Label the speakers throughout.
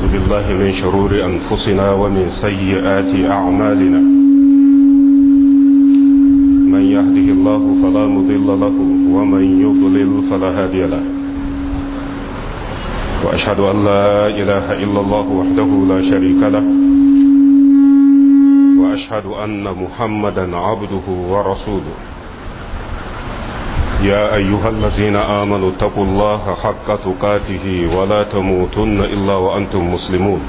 Speaker 1: بالله من شرور أنفسنا ومن سيئات أعمالنا من يهده الله فلا مضل له ومن يضلل فلا هادي له وأشهد أن لا إله إلا الله وحده لا شريك له وأشهد أن محمدا عبده ورسوله يا أيها الذين آمنوا اتقوا الله حق تقاته ولا تموتن إلا وأنتم مسلمون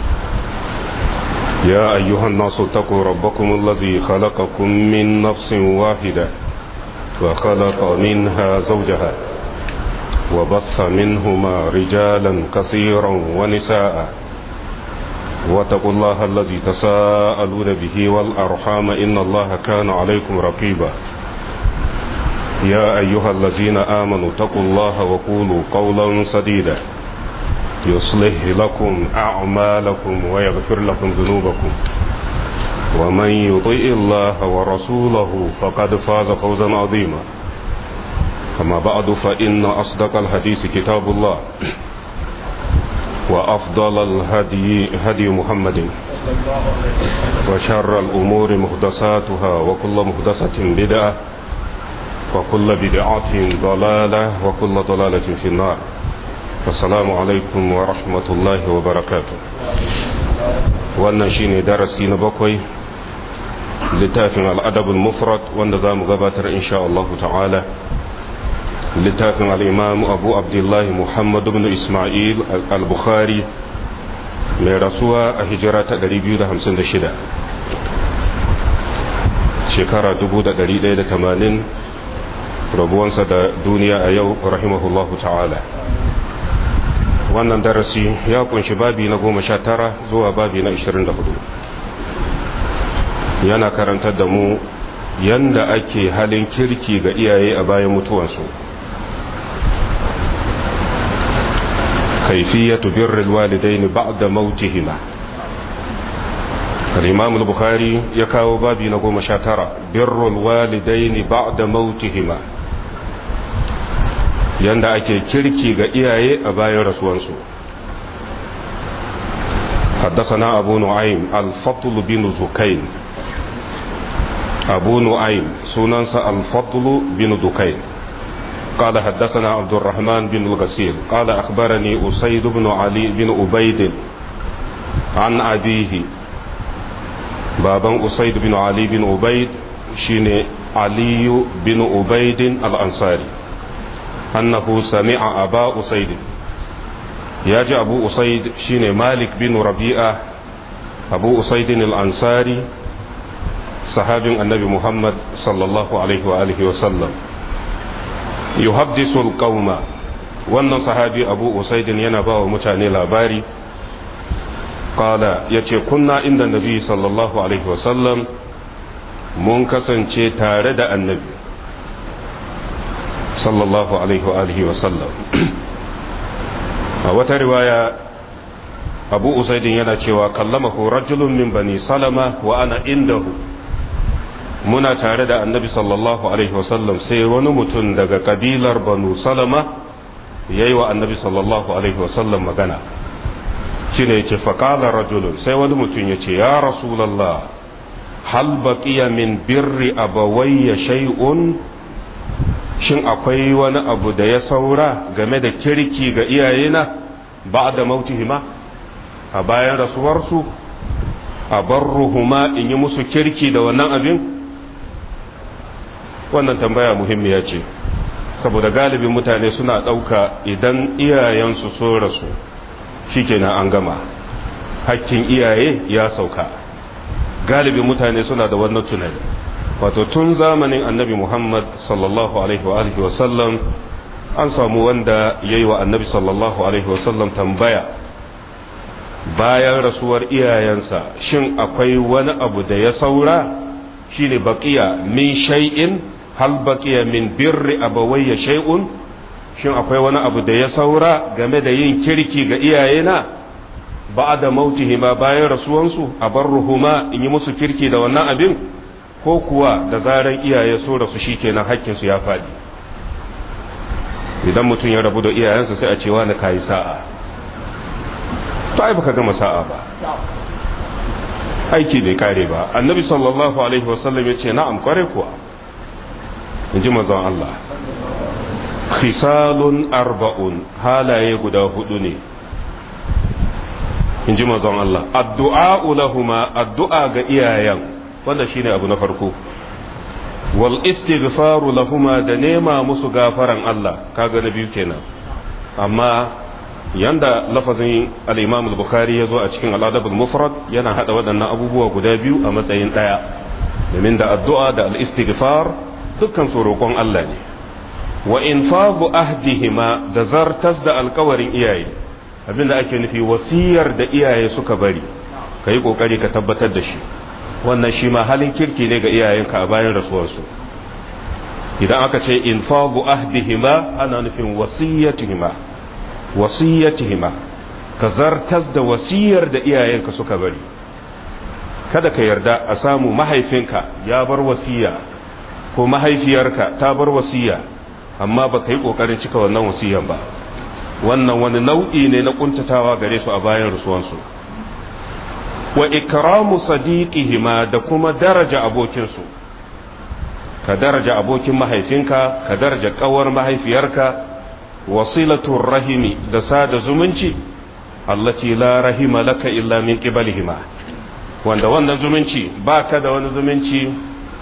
Speaker 1: يا أيها الناس اتقوا ربكم الذي خلقكم من نفس واحدة وخلق منها زوجها وبث منهما رجالا كثيرا ونساء واتقوا الله الذي تساءلون به والأرحام إن الله كان عليكم رقيبا يا أيها الذين آمنوا اتقوا الله وقولوا قولا سديدا يصلح لكم أعمالكم ويغفر لكم ذنوبكم ومن يطيء الله ورسوله فقد فاز فوزا عظيما أما بعد فإن أصدق الحديث كتاب الله وأفضل الهدي هدي محمد وشر الأمور محدثاتها وكل محدثة بدعة وكل بدعة ضلالة وكل ضلالة في النار السلام عليكم ورحمة الله وبركاته wannan shine darasi na bakwai littafin al'adabul mufrad wanda za mu gabatar insha Allah ta'ala littafin al'imamu abu abdullahi muhammad ibn ismail al-bukhari mai rasuwa a hijira ta 256 shekara 1180 rabuwansa da duniya a yau rahimahullahu ta'ala wannan darasi ya kunshi babi na goma sha tara zuwa babi na ishirin da hudu yana karantar da mu yanda ake halin kirki ga iyaye a bayan mutuwansu kaifiyatu birril walidaini ba'da mautihima al-imam al-bukhari ya kawo babi na goma sha tara birrul walidaini ba'da mautihima yanda ake kirki ga iyaye a bayan rasuwansu حدثنا أبو نعيم الفضل بن زكين أبو نعيم سننس الفضل بن دكين قال حدثنا عبد الرحمن بن الغسيل قال أخبرني أسيد بن علي بن أبيد عن أبيه بابا أسيد بن علي بن أبيد شين علي بن أبيد الأنصاري أنه سمع أبا أسيد ياجي أبو أسيد شين مالك بن ربيعة أبو أسيد الأنصاري صحابي النبي محمد صلى الله عليه وآله وسلم يحدث القوم wannan sahabi abu usaidin yana ba wa mutane labari kala ya ce kunna inda nabi sallallahu alaihi wasallam mun kasance tare da annabi sallallahu alaihi wasallam a wata riwaya abu usaidin yana cewa kallamahu rajulun min bani salama wa ana indahu muna tare da annabi sallallahu alaihi wasallam sai wani mutum daga kabilar banu salama ya yi wa annabi sallallahu alaihi wasallam magana shi ne ce faƙalar rajulun sai wani mutum ya ce ya rasulallah hal baƙiya min birri abawayya shay'un shin akwai wani abu da ya saura game da kirki ga iyayena ba da mautihima a bayan rasuwarsu a barruhuma in yi musu kirki da wannan abin wannan tambaya muhimmiya ce saboda galibin mutane suna ɗauka idan iyayensu so rasu shikenan an gama hakkin iyaye ya sauka galibin mutane suna da wannan tunani wato tun zamanin annabi muhammad sallallahu alaihi wa alihi wasallam an samu wanda ya yi wa annabi sallallahu alaihi wasallam tambaya bayan rasuwar iyayensa shin akwai wani abu da ya saura shine baqiya min shay'in hal baqiya min birri abawayya shay'un shin akwai wani abu da ya saura game da yin kirki ga iyayena ba'da mautihima bayan rasuwansu a barruhuma in yi musu kirki da wannan abin ko kuwa da zaran iyaye so rasu shikenan hakkin su ya faɗi idan mutum ya rabu da iyayensa sai a ce wani kayi sa'a to ai baka gama sa'a ba aiki bai kare ba annabi sallallahu alaihi wasallam ya ce na'am kware kuwa in ji mazan Allah khisalun arba'un halaye guda hudu ne in ji mazan Allah addu'a lahuma addu'a ga iyayen wanda shine abu na farko wal istighfaru lahuma da nema musu gafaran Allah kaga na biyu kenan amma yanda lafazin al-Imam al-Bukhari yazo a cikin al-Adab al-Mufrad yana hada waɗannan abubuwa guda biyu a matsayin daya domin da addu'a da al-istighfar dukkan su roƙon Allah ne wa infadu ahdihima da zartas da alkawarin iyaye abinda ake nufi wasiyar da iyaye suka bari ka yi ƙoƙari ka tabbatar da shi wannan shi ma halin kirki ne ga iyayenka a bayan rasuwarsu idan aka ce infadu ahdihima ana nufin wasiyatihima wasiyatihima ka zartas da wasiyar da iyayenka suka bari kada ka yarda a samu mahaifinka ya bar wasiya ko mahaifiyarka ta bar wasiya amma ba ka yi ƙoƙarin cika wannan wasiyan ba wannan wani nau'i ne na ƙuntatawa gare su a bayan rasuwansu wa ikramu sadiqihima da kuma daraja abokinsu ka daraja abokin mahaifinka ka daraja ƙawar mahaifiyarka wasilatul rahimi da sada zumunci allati la rahima laka illa min qibalihima wanda wannan zumunci ba ka da wani zumunci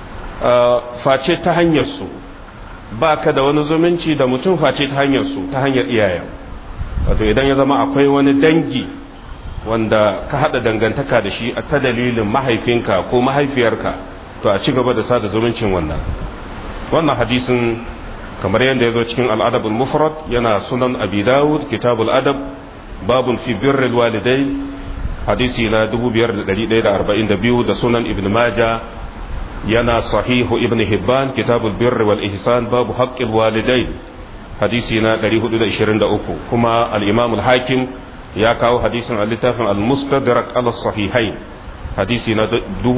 Speaker 1: face ta hanyar su ba ka da wani zumunci da mutum face ta hanyar su ta hanyar iyayen wato idan ya zama akwai wani dangi wanda ka haɗa dangantaka da shi a ta dalilin mahaifinka ko mahaifiyarka to a ci gaba da sada zumuncin wannan wannan hadisin kamar yadda ya zo cikin al'adabul mufrad yana sunan abi dawud kitabul adab babun fi birril walidai hadisi na 5142 da sunan ibn majah yana sahihu ibn hibban kitabul birri wal ihsan babu haqqil walidain hadisi na 423 kuma al-imam al-hakim ya kawo hadisin al-littafin al-mustadrak ala sahihain hadisi na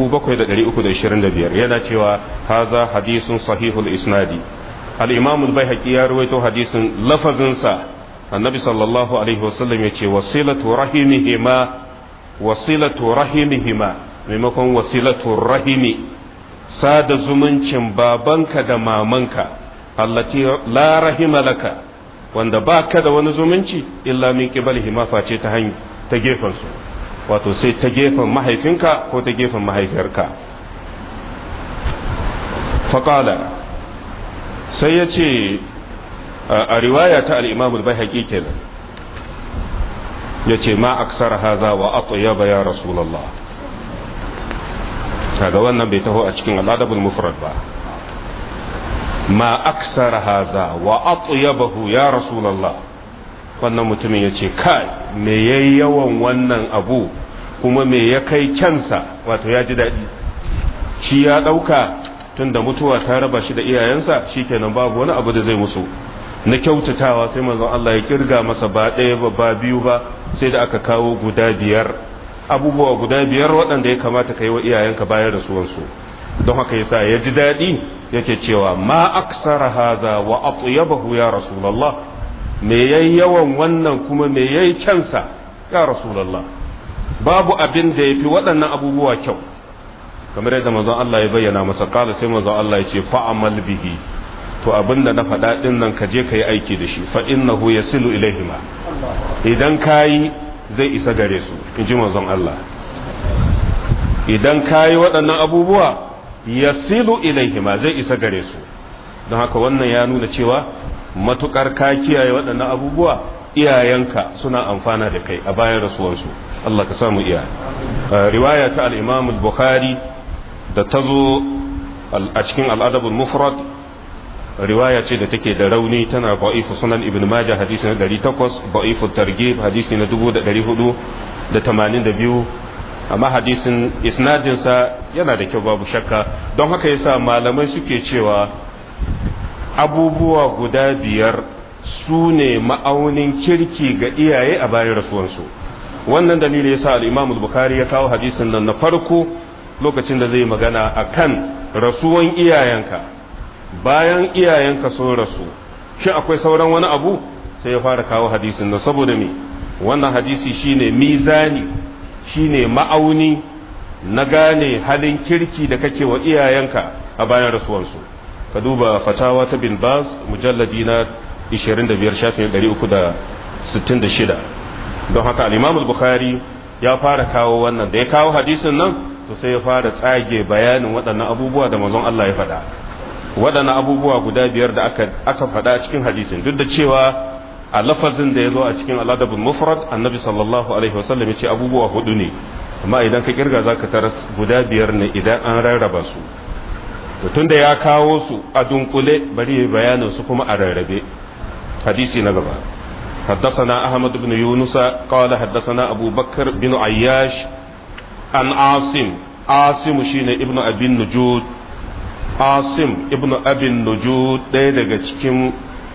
Speaker 1: 7325 yana cewa haza hadisun sahihul isnadi al-imam al-baihaqi ya rawaito hadisin lafazin sa annabi sallallahu alaihi wasallam yace wasilatu rahimihima wasilatu rahimihima maimakon wasilatu rahimi sada zumuncin babanka da mamanka allati la rahima laka wanda ba ka da wani zumunci illa min qibalihi ma face ta hanyar ta gefen su wato sai ta gefen mahaifinka ko ta gefen mahaifiyarka faqala sai ya ce a riwaya ta al-imam al-baihaqi kenan yace ma aksara haza wa atyaba ya rasulullah kaga wannan bai taho a cikin al'adabul mufrad ba ma aksara haza wa atyabahu ya rasulullah wannan mutumin yace kai me yayi yawan wannan abu kuma me ya kai kyansa wato ya ji daɗi shi ya ɗauka tun da mutuwa ta raba shi da iyayensa shikenan babu wani abu da zai musu na kyautatawa sai manzon Allah ya kirga masa ba ɗaya ba ba biyu ba sai da aka kawo guda biyar abubuwa guda biyar waɗanda ya kamata ka yi wa iyayenka bayan rasuwansu don haka yasa ya ji daɗi yake cewa ma aksara haza wa atyabahu ya rasulullah me yayi yawan wannan kuma me yayi kyansa ya rasulullah babu abin da yafi waɗannan abubuwa kyau kamar yadda manzon Allah ya bayyana masa kala sai manzon Allah ya ce fa'amal bihi to abin da na faɗa ɗin nan ka je ka yi aiki da shi fa innahu yasilu ilaihima idan kayi zai isa gare su in ji manzon Allah idan kayi waɗannan abubuwa yasilu ilaihima zai isa gare su don haka wannan ya nuna cewa matukar ka kiyaye waɗannan abubuwa iyayenka suna amfana da kai a bayan rasuwansu Allah ka samu iya riwaya ta al-Imam al-Bukhari da ta zo a cikin al-Adab al-Mufrad riwaya ce da take da rauni tana ba'ifu sunan ibn majah hadisi na 800 ba'ifu targhib hadisi na 1482 amma hadisin isnadin sa yana da kyau babu shakka don haka yasa malamai suke cewa abubuwa guda biyar su ne ma'aunin kirki ga iyaye a bayan rasuwansu wannan dalili yasa al-imam al-bukhari ya kawo hadisin nan na farko lokacin da zai magana akan rasuwan iyayenka bayan iyayenka sun rasu shi akwai sauran wani abu sai ya fara kawo hadisin nan saboda me wannan hadisi shine mizani shine ma'auni na gane halin kirki da kake wa iyayenka a bayan rasuwansu ka duba fatawa ta bin bas mujalladi na 25 shafin 366 don haka al-imam al-bukhari ya fara kawo wannan da ya kawo hadisin nan to sai ya fara tsage bayanin waɗannan abubuwa da manzon Allah ya faɗa waɗannan abubuwa guda biyar da aka aka faɗa cikin hadisin duk da cewa a lafazin da ya zo a cikin al-adabul mufrad annabi sallallahu alaihi wasallam ya ce abubuwa hudu ne amma idan ka kirga zaka taras guda biyar ne idan an rarraba su to tunda ya kawo su a dunkule bari bayanin su kuma a rarrabe hadisi na gaba حدثنا أحمد بن يونس قال حدثنا أبو بكر بن عياش عن عاصم عاصم شين ابن أبي النجود عاصم ابن أبي النجود ɗaya daga cikin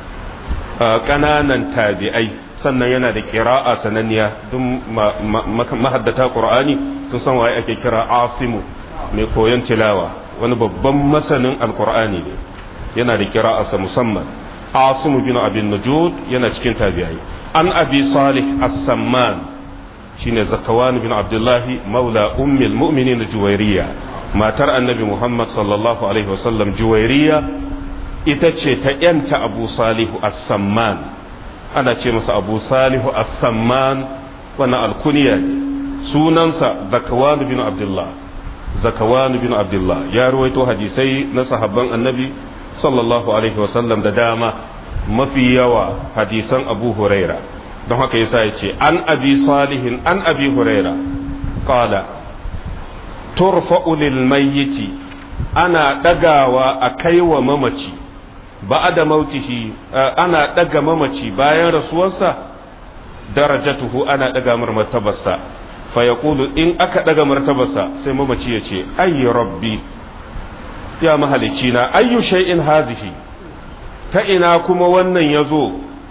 Speaker 1: ƙananan tabi'ai sannan yana da kira'a sananniya don mahaddata ƙur'ani sun san waye ake kira asimu mai koyon tilawa wani babban masanin alƙur'ani ne yana da kira'arsa musamman asimu bin abin najud yana cikin tabi'ai an abi salih as-samman shine zakawan bin abdullahi maula ummil mu'minin juwairiya matar annabi muhammad sallallahu alaihi wasallam juwairiya ita ce ta yanta abu salihu as-samman ana ce masa abu salihu as-samman wannan alkuniya ne sunansa zakawan bin abdullah zakawan bin abdullah ya ruwaito hadisai na sahabban annabi sallallahu alaihi wasallam da dama mafi yawa hadisan abu huraira don haka yasa ya ce an abi salihin an abi huraira qala turfa'u lil mayyiti ana dagawa a kaiwa mamaci ba'da mautihi ana daga mamaci bayan rasuwarsa darajatuhu ana daga mar martabarsa fa yaqulu in aka daga martabarsa sai mamaci ya ce ayyi rabbi ya mahalicci na ayyu shay'in hazihi ta ina kuma wannan ya zo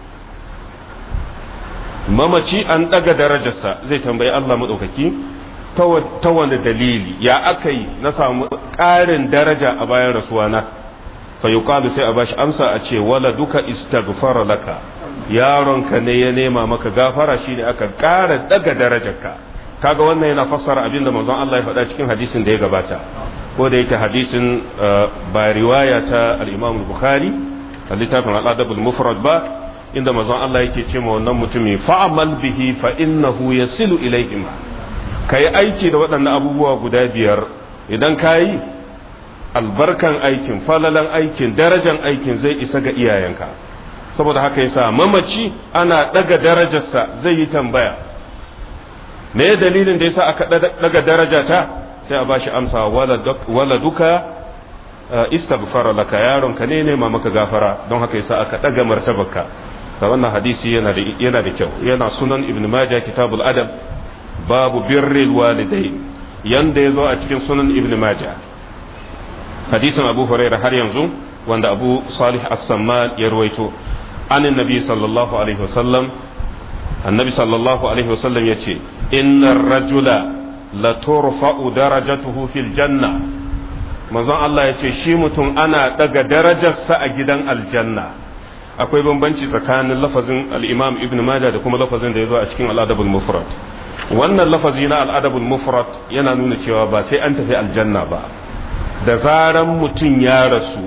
Speaker 1: mamaci an ɗaga darajarsa zai tambayi Allah maɗaukaki ta wani dalili ya aka yi na samu ƙarin daraja a bayan rasuwana fa yuqalu sai a bashi amsa a ce wala duka istaghfara laka yaronka ne ya nema maka gafara shine aka ƙara ɗaga darajarka kaga wannan yana fassara abinda manzon Allah ya faɗa cikin hadisin da ya gabata ko da yake hadisin ba riwaya ta al-Imam Bukhari a littafin al-Adab al-Mufrad ba inda manzon Allah yake ce ma wannan mutumi fa'amal bihi fa innahu yasilu ilayhim kai aiki da waɗannan abubuwa guda biyar idan kayi albarkan aikin falalan aikin darajan aikin zai isa ga iyayenka saboda haka yasa mamaci ana daga darajarsa zai yi tambaya me dalilin da yasa aka daga darajata sai a bashi amsa wala duka istaghfara laka yaronka ne nema maka gafara don haka yasa aka daga martabarka da wannan hadisi yana da yana da kyau yana sunan ibn majah kitabul adab babu birril walidain yanda yazo a cikin sunan ibn majah hadisin abu hurairah har yanzu wanda abu salih as-samman ya ruwaito an annabi sallallahu alaihi wasallam annabi sallallahu alaihi wasallam yace innar rajula la turfa'u darajatuhu fil janna manzon Allah yace shi mutum ana daga darajarsa a gidan aljanna akwai bambanci tsakanin lafazin al-imam ibn majah da kuma lafazin da ya zo a cikin al-adabul mufrad wannan lafazi na al-adabul mufrad yana nuna cewa ba sai an tafi aljanna ba da zaran mutum ya rasu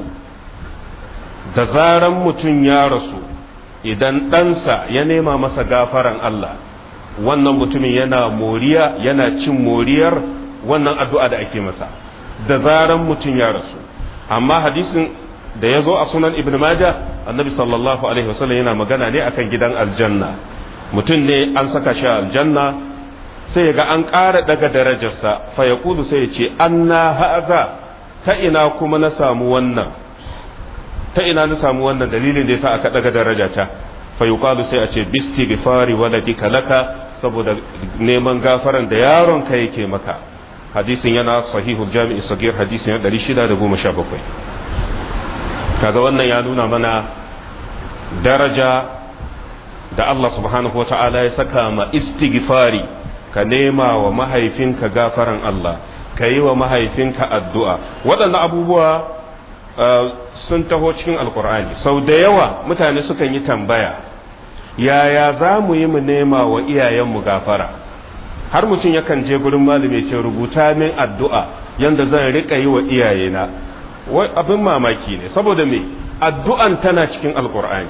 Speaker 1: da zaran mutum ya rasu idan ɗansa ya nema masa gafaran Allah wannan mutumin yana moriya yana cin moriyar wannan addu'a da ake masa da zaran mutum ya rasu amma hadisin da ya zo a sunan ibn majah annabi sallallahu alaihi wasallam yana magana ne akan gidan aljanna mutum ne an saka shi aljanna sai ga an ƙara daga darajarsa fa ya sai ya ce anna haza ta ina kuma na samu wannan ta ina na samu wannan dalilin da yasa aka daga darajata fa yuqalu sai a ce bisti gifari waladika laka saboda neman gafaran da yaron ka yake maka hadisin yana sahihul jami'i sagir hadisin 617 kaga wannan ya nuna mana daraja da Allah subhanahu wata'ala ya saka ma istighfari ka nema wa mahaifinka gafaran Allah ka yi wa mahaifinka addu'a waɗannan abubuwa sun taho cikin alkur'ani sau da yawa mutane sukan yi tambaya yaya za mu yi mu nema wa iyayenmu gafara har mutum yakan je gurin malami ce rubuta min addu'a yanda zan rika yi wa iyayena wai abin mamaki ne saboda me addu'an tana cikin alkur'ani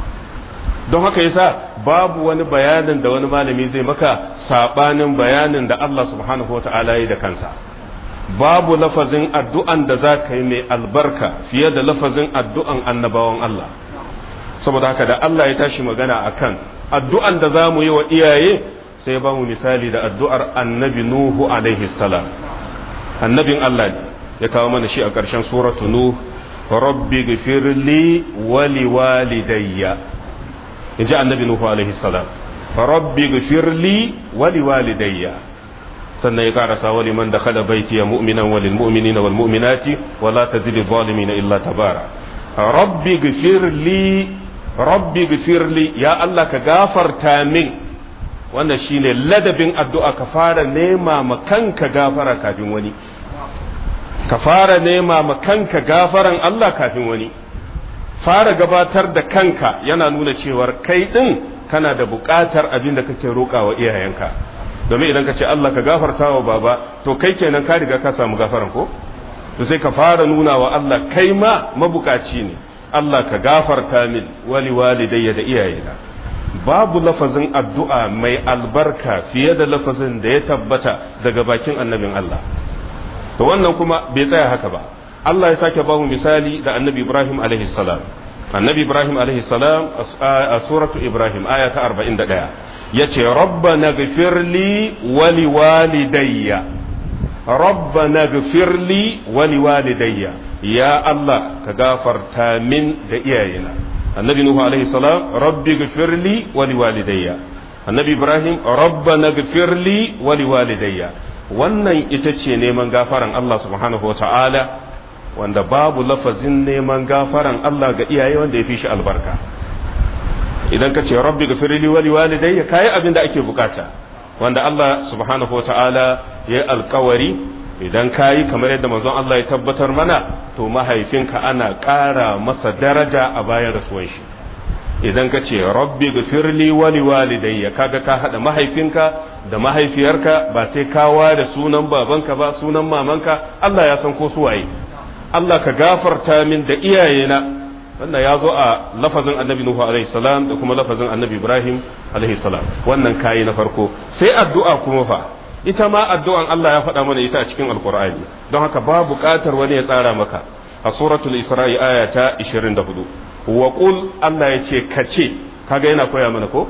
Speaker 1: don haka yasa babu wani bayanin da wani malami zai maka sabanin bayanin da Allah subhanahu wata'ala yi da kansa babu lafazin addu'an da za ka yi mai albarka fiye da lafazin addu'an annabawan Allah saboda haka da Allah ya tashi magana akan addu'an da za mu yi wa iyaye sai ba mu misali da addu'ar annabi Nuhu alaihi salam annabin Allah ne ya kawo mana shi a ƙarshen suratu Nuh rabbi gfirli wa liwalidayya in ji annabi Nuhu alaihi salam rabbi gfirli wa liwalidayya sannan ya karasa wali man da kada baiti ya mu'minan walil mu'minina wal mu'minati wa la tazidi zalimina illa tabara rabbi gfirli rabbi gfirli ya Allah ka gafarta min wannan shine ladabin addu'a ka fara nema ma kanka gafara kafin wani ka fara nema ma kanka gafaran Allah kafin wani fara gabatar da kanka yana nuna cewar kai din kana da buƙatar abin da kake roƙa wa iyayenka domin idan ka ce Allah ka gafarta wa baba to kai kenan ka riga ka samu gafaran ko to sai ka fara nuna wa Allah kai ma mabukaci ne Allah ka gafarta min wali walidayya da iyayena babu lafazin addu'a mai albarka fiye da lafazin da ya tabbata daga bakin annabin Allah to wannan kuma bai tsaya haka ba Allah ya sake ba mu misali da annabi Ibrahim alaihi salam annabi Ibrahim alaihi salam a suratu Ibrahim aya ta 41 yace rabbana ghfirli wa liwalidayya rabbana ghfirli wa liwalidayya ya Allah ka gafarta min da iyayena annabi nuhu alaihi salam rabbi ghfirli wa liwalidayya annabi ibrahim rabbana ghfirli wa liwalidayya wannan ita ce neman gafaran Allah subhanahu wa ta'ala wanda babu lafazin neman gafaran Allah ga iyaye wanda ya fi shi albarka idan ka ce rabbi ghfirli wa liwalidayya kai abin da ake bukata wanda Allah subhanahu wa ta'ala ya alkawari idan kayi kamar yadda manzon Allah ya tabbatar mana to mahaifinka ana ƙara masa daraja a bayan rasuwan shi idan ka ce rabbi gafirli wali walidayya kaga ka hada mahaifinka da mahaifiyarka ba sai ka da sunan babanka ba sunan mamanka Allah ya san ko su waye Allah ka gafarta min da iyayena wannan ya zo a lafazin annabi Nuhu alaihi salam da kuma lafazin annabi Ibrahim alaihi salam wannan kayi na farko sai addu'a kuma fa ita ma addu'an Allah ya faɗa mana ita a cikin alkur'ani don haka ba buƙatar wani ya tsara maka a suratul isra'i aya ta 24 wa qul Allah ya ce kace kaga yana koya mana ko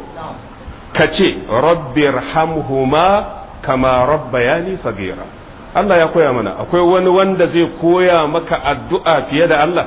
Speaker 1: kace rabbirhamhuma kama rabbayani sagira Allah ya koya mana akwai wani wanda zai koya maka addu'a fiye da Allah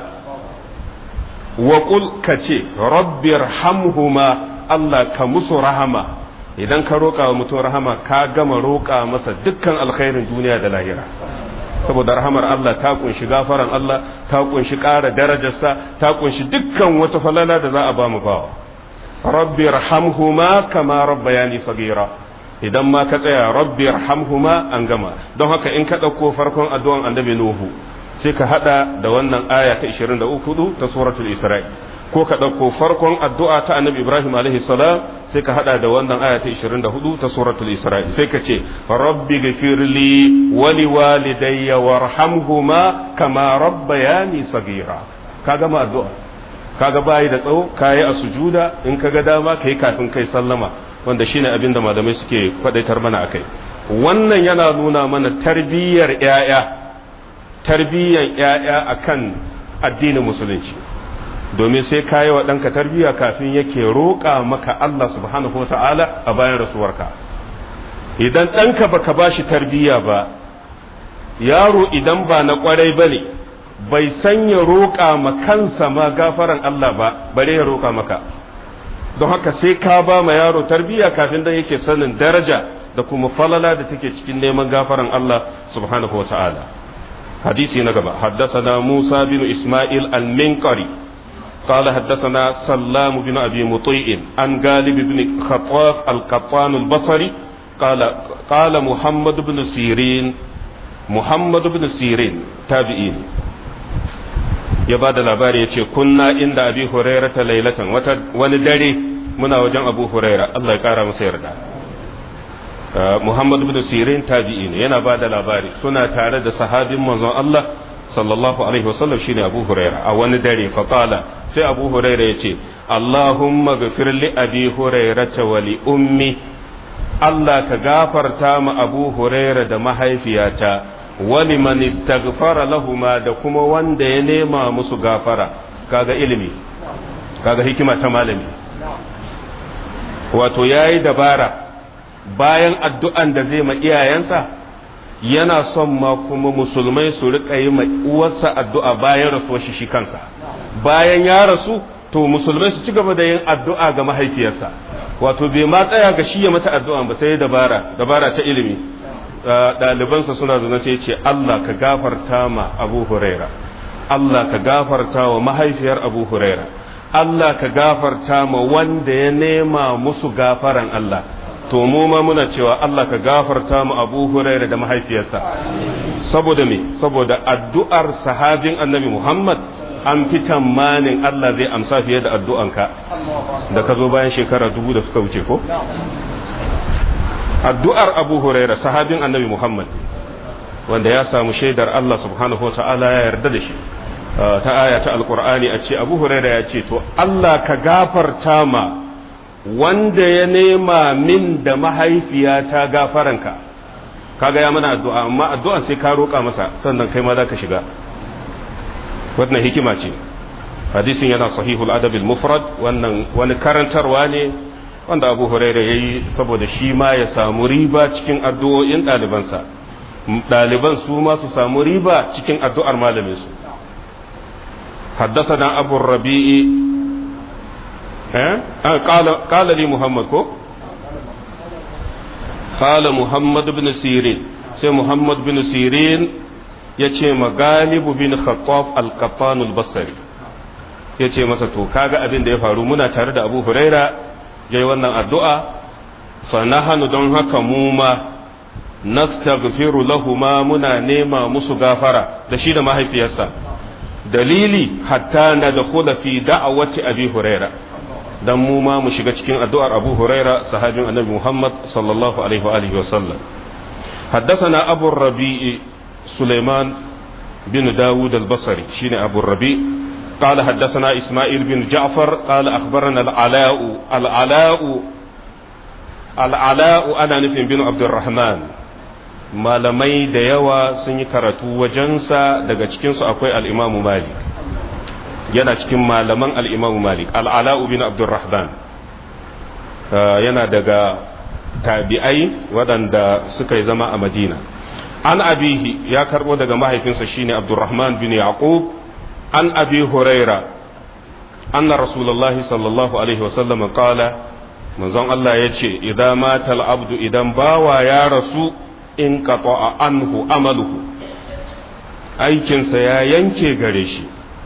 Speaker 1: wa qul kace rabbirhamhuma Allah ka musu rahama idan ka roƙa wa mutum rahama ka gama roƙa masa dukkan alkhairin duniya da lahira saboda rahamar Allah ta kunshi gafaran Allah ta kunshi ƙara darajarsa ta kunshi dukkan wata falala da za a ba mu bawa rabbi rahamhuma kama rabbayani sagira idan ma ka tsaya rabbi rahamhuma an gama don haka in ka ɗauko farkon addu'an annabi nuhu sai ka hada da wannan aya ta 23 ta suratul isra'i ko ka ɗauko farkon addu'a ta annabi Ibrahim alaihi salam sai ka haɗa da wannan aya ta 24 ta suratul Isra'i sai ka ce rabbi gafirli wali walidayya warhamhuma kama rabbayani sagira ka gama addu'a kaga bayi da tsawo kayi a sujuda in ka ga dama kai kafin kai sallama wanda shine abin da malamai suke faɗaitar mana akai wannan yana nuna mana tarbiyyar ƴaƴa tarbiyyar ƴaƴa akan addinin musulunci domin sai ka yi wa ɗanka tarbiyya kafin yake roƙa maka Allah subhanahu ta'ala a bayan rasuwarka idan ɗanka baka ba shi tarbiyya ba yaro idan ba na ƙwarai ba ne bai sanya roƙa ma kansa ma gafaran Allah ba bare ya roƙa maka don haka sai ka ba ma yaro tarbiyya kafin dan yake sanin daraja da kuma falala da take cikin neman gafaran Allah subhanahu ta'ala hadisi na gaba haddasa Musa bin Ismail al-Minqari قال حدثنا سلام بن أبي مطيع عن غالب بن خطاف القطان البصري قال قال محمد بن سيرين محمد بن سيرين تابعين ya ba da labari ya ce kunna inda abi huraira ta lailatan wani dare muna wajen abu huraira Allah ya kara masa yarda Muhammad bin Sirin tabi'i ne yana ba da labari suna tare da sahabin manzon Allah sallallahu alaihi wasallam shine Abu Huraira a wani dare fa qala sai Abu Huraira yace Allahumma ghfir li abi hurairata wa li ummi Allah ka gafarta ma Abu Huraira da mahaifiyata wa liman istaghfara lahuma da kuma wanda ya nema musu gafara kaga ilimi kaga hikima ta malami wato yayi dabara bayan addu'an da zai ma iyayensa yana son ma kuma musulmai su riƙa yi ma uwarsa addu'a bayan rasuwar shi shi kansa bayan ya rasu to musulmai su ci gaba da yin addu'a ga mahaifiyarsa wato bai ma tsaya ga shi ya mata addu'a ba sai dabara dabara ta ilimi ɗalibansa suna zuna sai ce Allah ka gafarta ma Abu Huraira Allah ka gafarta wa mahaifiyar Abu Huraira Allah ka gafarta ma wanda ya nema musu gafaran Allah to mu ma muna cewa Allah ka gafarta mu Abu Huraira da mahaifiyarsa saboda me saboda addu'ar sahabin Annabi Muhammad an fi tamanin Allah zai amsa fiye da addu'anka da ka zo bayan shekara dubu da suka wuce ko addu'ar Abu Huraira sahabin Annabi Muhammad wanda ya samu shaidar Allah subhanahu wa ta'ala ya yarda da shi ta aya ta alqur'ani a ce Abu Huraira ya ce to Allah ka gafarta ma wanda ya nema min da mahaifiyata gafaranka kaga ya mana addu'a amma addu'an sai ka roƙa masa sannan kai ma za ka shiga wannan hikima ce hadisin yana sahihul adabil mufrad wannan wani karantarwa ne wanda abu huraira ya yi saboda shi ma ya samu riba cikin addu'o'in ɗalibansa ɗaliban su ma su samu riba cikin addu'ar malaminsu حدثنا أبو الربيع قال قال لي محمد كو قال محمد بن سيرين سي محمد بن سيرين yace ma galibu bin khattab al-qattan al-basri yace masa to kaga abin da ya faru muna tare da Abu Huraira yayi wannan addu'a fa nahanu don haka mu ma nastaghfiru lahuma muna nema musu gafara da shi da mahaifiyarsa dalili hatta nadkhula fi da'awati abi huraira dan mu ma mu shiga cikin addu'ar Abu Huraira sahabin Annabi Muhammad sallallahu alaihi wa alihi wa sallam حدثنا أبو الربيع سليمان بن داود البصري شين أبو الربيع قال حدثنا إسماعيل بن جعفر قال أخبرنا العلاء العلاء العلاء أنا نفهم بن عبد الرحمن malamai da yawa sun yi karatu wajensa daga cikinsu akwai al'imamu malik yana cikin malaman al'imamu malik al'ala'u bin abdurrahman yana daga tabi'ai waɗanda suka yi zama a madina an abihi ya karɓo daga mahaifinsa shine abdurrahman bin yaqub an abi huraira anna rasulullahi sallallahu alaihi wasallam qala manzon Allah ya ce idan matal abdu idan bawa ya rasu in qata'a anhu amaluhu aikinsa ya yanke gare shi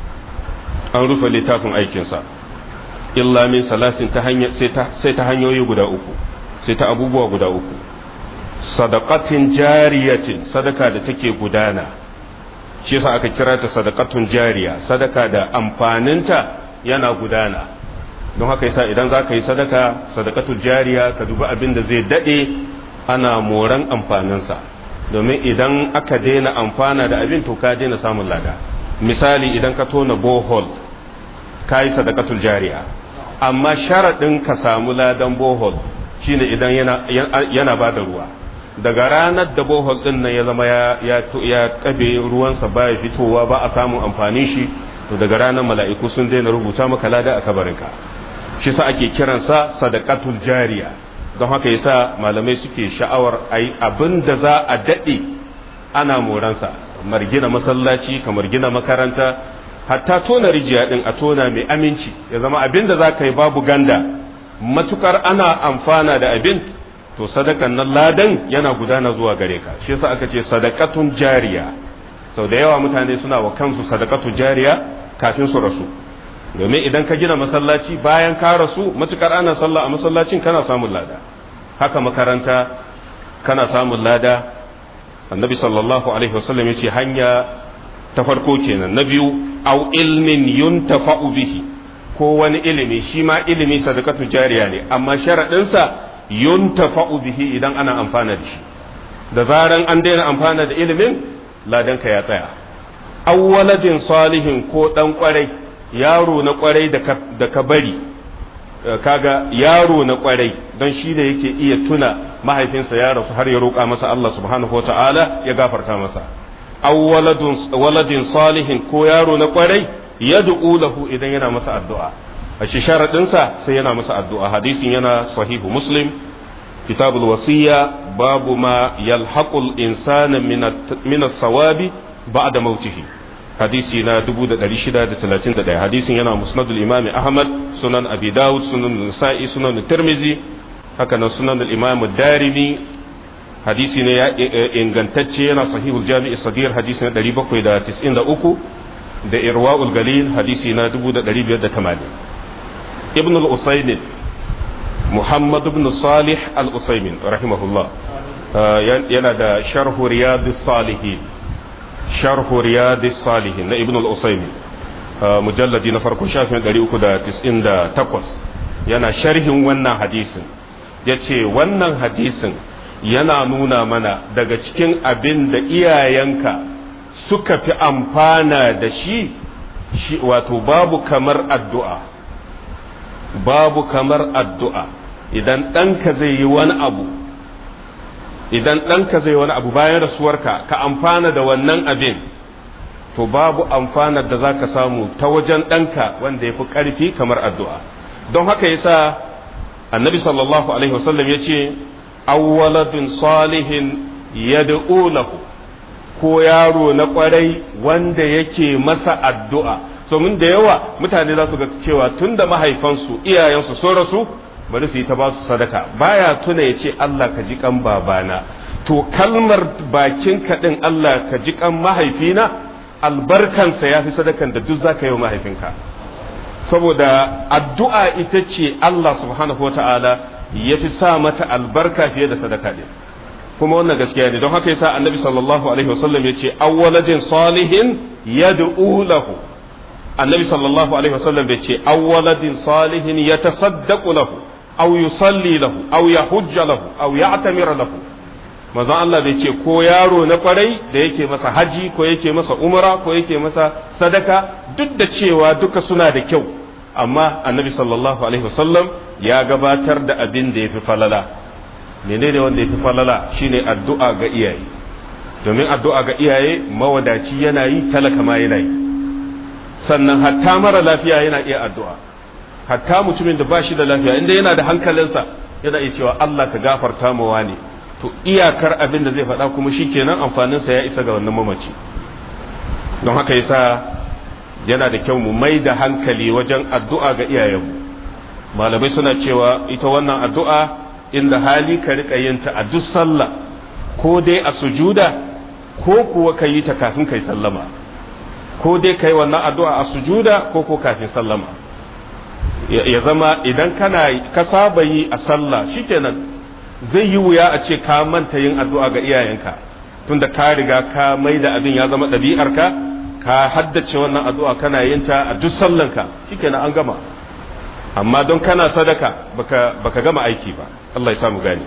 Speaker 1: an rufe littafin aikinsa illa min salasin ta hanya sai ta hanyoyi guda uku sai ta abubuwa guda uku sadaqatin jariyatin sadaka da take gudana shi yasa aka kira ta sadaqatun jariya sadaka da amfaninta yana gudana don haka yasa idan za ka yi sadaka sadaqatul jariya ka dubi abin da zai dade ana moran amfaninsa domin idan aka daina amfana da abin to ka daina samun lada misali idan ka tona bohol ka yi sadakatul jariya amma sharaɗin ka samu ladan bohol shine idan yana, yana ba da ruwa daga ranar da bohol ɗin nan ya zama ya ƙabe ruwansa ba ya fitowa ba a samun amfanin shi to daga ranar mala'iku sun daina rubuta maka lada a kabarinka shi sa ake kiransa sadakatul jariya don haka yasa malamai suke sha'awar ai abin da za a daɗe ana moransa kamar gina masallaci kamar gina makaranta hatta tona rijiya din a tona mai aminci ya zama abin da za ka yi babu ganda matukar ana amfana da abin to sadakan nan ladan yana gudana zuwa gare ka shi yasa aka ce sadakatun jariya sau da yawa mutane suna wa kansu sadakatun jariya kafin su rasu domin idan ka gina masallaci bayan ka rasu matukar ana sallah a masallacin kana samun lada haka makaranta kana samun lada annabi sallallahu alaihi wasallam ya ce hanya ta farko kenan na biyu au ilmin yuntafa'u bihi ko wani ilimi shi ma ilimi sadakatu jariya ne amma sharaɗinsa yuntafa'u bihi idan ana amfana da shi da zaran an daina amfana da ilimin ladanka ya tsaya awwaladin salihin ko dan kwarai yaro na kwarai da ka bari kaga yaro na kwarai don shi da yake iya tuna mahaifinsa ya rasu har ya roƙa masa Allah subhanahu wa ta'ala ya gafarta masa awwaladin salihin ko yaro na kwarai yad'u lahu idan yana masa addu'a a shi sharadinsa sai yana masa addu'a hadisin yana sahihu muslim kitabul wasiya babu ma yalhaqul insana min as-sawabi ba'da mautihi hadisi na 1631 hadisin yana musnadul imami ahmad sunan abi dawud sunan nasa'i sunan tirmizi haka nan sunan al-imam darimi hadisi ne ya ingantacce yana sahihul jami'i sagir hadisi na 793 da irwa'ul galil hadisi na 1580 ibn al-usaymin muhammad ibn salih al-usaymin rahimahullah yana da sharhu riyadus salihin sharhu riyadus salihin na ibn al-usaymin mujalladi na farko shafin 398 yana sharhin wannan hadisin yace wannan hadisin yana nuna mana daga cikin abin da iyayenka suka fi amfana da shi shi wato babu kamar addu'a babu kamar addu'a idan ɗanka zai yi wani abu idan ɗanka zai wani abu bayan rasuwarka ka amfana da wannan abin to babu amfanar da za ka samu ta wajen ɗanka wanda ya fi ƙarfi kamar addu'a don haka yasa annabi sallallahu alaihi wasallam ya ce awwaladun salihin yad'u lahu ko yaro na kwarai wanda yake masa addu'a domin da yawa mutane za su ga cewa tun da mahaifansu iyayensu sun rasu bari su yi ta ba su sadaka baya tuna ya ce Allah ka ji kan babana to kalmar bakin kaɗin Allah ka ji kan mahaifina albarkansa ya fi sadakan da duk za ka yi wa mahaifinka saboda addu'a ita ce Allah subhanahu wa ta'ala ya fi sa mata albarka fiye da sadaka ne kuma wannan gaskiya ne don haka yasa annabi sallallahu alaihi wasallam ya ce awwaladin salihin yad'u lahu annabi sallallahu alaihi wasallam bai ce awwaladin salihin yatasaddaqu lahu aw yusalli lahu aw yahujja lahu aw ya'tamira lahu manzon Allah bai ce ko yaro na kwarai da yake masa haji ko yake masa umra ko yake masa sadaka duk da cewa duka suna da kyau amma annabi sallallahu alaihi wasallam ya gabatar da abin da ya fi falala menene wanda ya fi falala shine addu'a ga iyaye domin addu'a ga iyaye mawadaci yana yi talaka ma yana yi sannan hatta mara lafiya yana iya addu'a hatta mutumin da ba shi da lafiya inda yana da hankalinsa yana iya cewa Allah ka gafarta ma wani to iyakar abin da zai faɗa kuma shikenan amfaninsa ya isa ga wannan mamaci don haka yasa yana da kyau mu mai da hankali wajen addu'a ga iyayenmu malamai suna cewa ita wannan addu'a inda hali ka riƙa yin ta a duk sallah ko dai a sujuda ko kuwa ka yi ta kafin kai sallama ko dai ka yi wannan addu'a a sujuda ko ko kafin sallama ya zama idan kana ka saba yi a sallah shikenan zai yi wuya a ce ka manta yin addu'a ga iyayenka tunda ka riga ka mai da abin ya zama ɗabi'arka ka haddace wannan addu'a kana yin ta a duk sallanka shikenan an gama amma don kana sadaka baka baka gama aiki ba Allah ya samu gani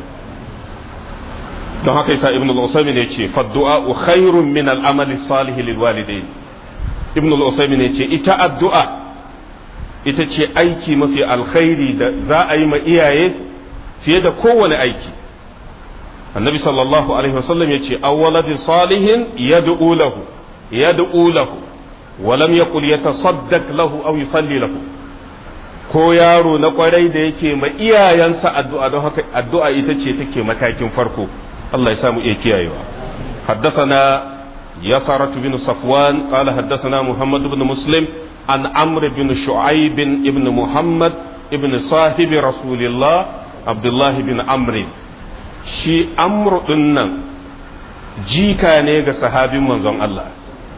Speaker 1: don haka yasa ibnu al-usaymin yace fa du'a khairun min al-amal salih lil walidain ibnu al-usaymin yace ita addu'a ita ce aiki mafi alkhairi da za a yi ma iyaye fiye da kowane aiki annabi sallallahu alaihi wasallam yace awwaladin salihin yad'u lahu yad'u lahu ولم يقل يتصدق له أو يصلي له ko yaro na kwarai da yake ma iyayensa addu'a don haka addu'a ita ce take matakin farko Allah ya samu iya kiyayewa حدثنا يسرة بن صفوان قال حدثنا محمد بن مسلم عن عمرو بن شعيب بن محمد بن صاحب رسول الله عبد الله بن عمرو shi amru nan jika ne ga sahabin manzon Allah